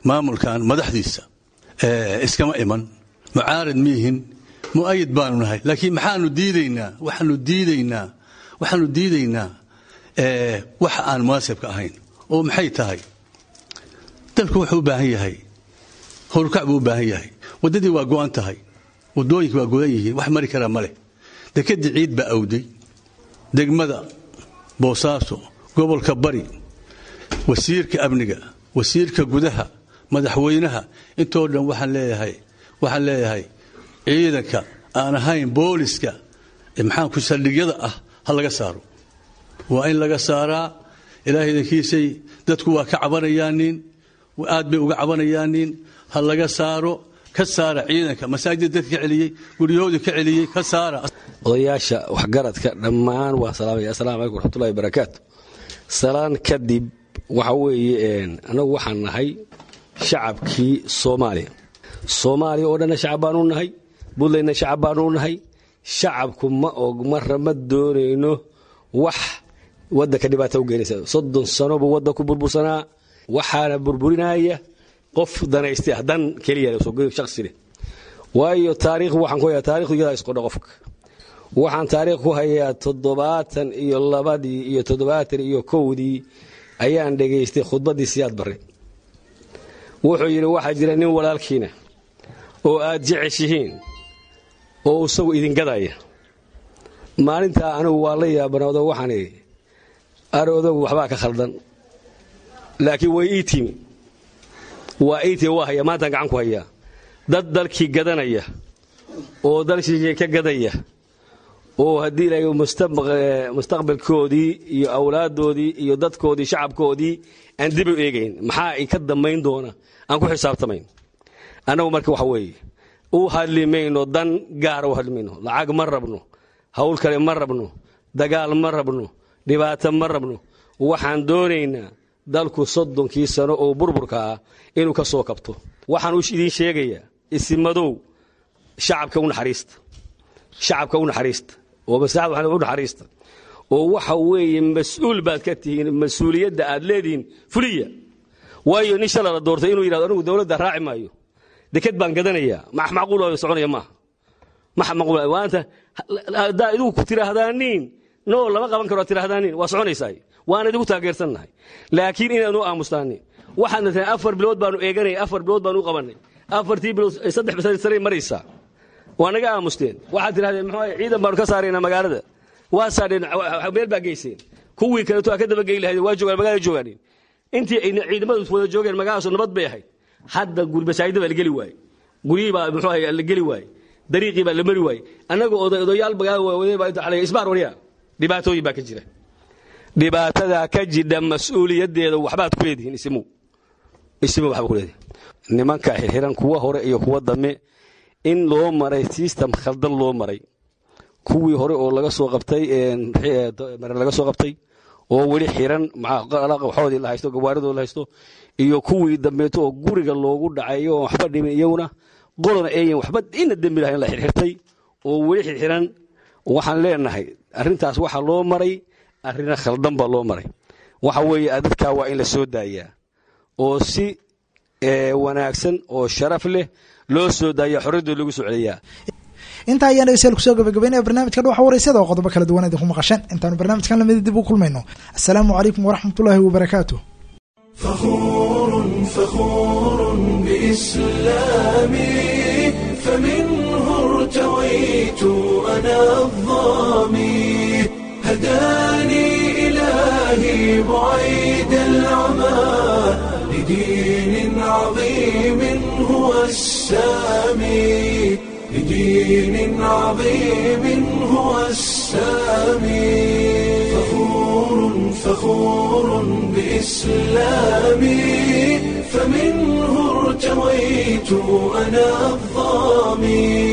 maamulkan madaxdiisa iskama iman mucaarad miihin mu'ayid baanu nahay laakiin maxaanu diidaynaa waxaanu diidaynaa waxaanu diidaynaa wax aan munaasibka ahayn oo maxay tahay dalku wuxuu u baahan yahay howlkac buu u baahan yahay waddadii waa go'an tahay waddooyinka waa godan yihiin wax mari karaa ma leh dekedii ciid baa awday degmada boosaaso gobolka bari wasiirka amniga wasiirka gudaha madaxweynaha intoo dhan waxaan leeyahay waxaan leeyahay ciidanka aan ahayn booliska maxaanku saldhigyada ah ha laga saaro waa in laga saaraa ilaahay idankiisay dadku waa ka cabanayaanin aad bay uga cabanayaanin ha laga saaro ka saara ciidanka masaajid dadka ka celiyey guryahoodii ka celiyey ka saara odayaasha waxgaradka dhammaan waa salaamaya assalamu calaykum waraxmatullahi barakaatu salaan kadib waxa weeye annagu waxaan nahay shacabkii soomaaliya soomaaliya oo dhanna shacab baanu nahay buntlandna shacab baanu nahay shacabku ma og marra ma doonayno wax waddanka dhibaata u geenaysa soddon sano buu waddanku burbursanaa waxaana burburinaya qof danaystay ah dan keliya shakhsile waayo taariikh waxaan ku hayaa taarikhdu iyadaa isqodha qofka waxaan taariikh ku hayaa toddobaatan iyo labadii iyo toddobaatan iyo kowdii ayaan dhegaystay khudbaddii siyaad barre wuxuu yidhi waxaa jira nin walaalkiina oo aad jeceshihiin oo isagu idin gadaya maalintaa anigu waa la yaabanoodo waxaan idhi aroodagu waxbaa ka khaldan laakiin way ii timi waa ii timi waa haya maantaan gacan ku hayaa dad dalkii gadanaya oo dalkii ka gadaya oo haddii ilaahay mustaqbalkoodii iyo awlaaddoodii iyo dadkoodii shacabkoodii aan dib u eegayn maxaa i ka dambayn doona aan ku xisaabtamayn annagu marka waxa weeye u hadli mayno dan gaara u hadli mayno lacag ma rabno hawl kale ma rabno dagaal ma rabno dhibaato ma rabno waxaan doonaynaa dalku soddonkii sano oo burburka ah inuu ka soo kabto waxaan u idiin sheegayaa isimadow shacabka u naxariista shacabka u naxariista oo maslaxada u naxariista oo waxa weeye mas-uul baad ka tihiin mas-uuliyadda aad leedihiin fuliya waayo nin shala la doortay inuu yidhahdo anigu dowladda raaci maayo deked baan gadanayaa max macquul soconaya maaha max macquul waanta haddaa idigu ku tiraahdaaniin no lama qaban karo tiraahdaaniin waa soconaysaa waana idigu taageersannahay laakiin inaanu aamustaaniin waxaadna tahay afar bilood baanu eeganay afar bilood baanu u qabanay afartii bilood saddex sanay maraysaa waa naga aamusteen waxaad tirahdeen muxuu ciidan baanu ka saaraynaa magaalada waa saadheen meel baa geyseen kuwii kaleeto aa ka dabagey lahayd waa joogaan magaalada joogaanin intii ay ciidamadu wada joogeen magaaladaasoo nabad bay ahayd hadda masaajida baa la geli waaye guryihii baa muxuu ahay la geli waaye dariiqii baa la mari waaye annaga odayaal magaalada waawadee baa inta xalay isbaar wariya dhibaatooyin baa ka jira dhibaatadaa ka jidha mas-uuliyaddeeda waxbaad ku leedihiin isimu isimu waxba ku leedihin nimanka xirxiran kuwa hore iyo kuwa dambe in loo maray system khaldan loo maray kuwii hore oo laga soo qabtay mare laga soo qabtay oo weli xiran waxoodii la haysto gawaaridooda la haysto iyo kuwii dambeeto oo guriga loogu dhacay oo waxba dhimin iyaguna qolona eeyan waxba ina dembi lahayn la xirxirtay oo weli xirxiran waxaan leenahay arrintaas waxaa loo maray arrina khaldan baa loo maray waxa weeye dadkaa waa in la soo daayaa oo si wanaagsan oo sharaf leh loo soo daaya xorriyaddooda lagu soo celiyaa intaa ayaan dhegeystayaal kusoo gabagabeynaya barnaamijka dhuxa waraysyada oo qodobo kala duwan idinku maqasheen intaanu barnaamijkan lamida dib u kulmayno assalaamu calaykum waraxmatullaahi wabarakaatu فخور فخور بإسلامي فمنه ارتويت أنا الظامي هداني إلهي بعيد العمى لدين عظيم هو السامي لدين عظيم هو السامي فخور فخور بإسلامي فمنه ارتويت أنا الظامي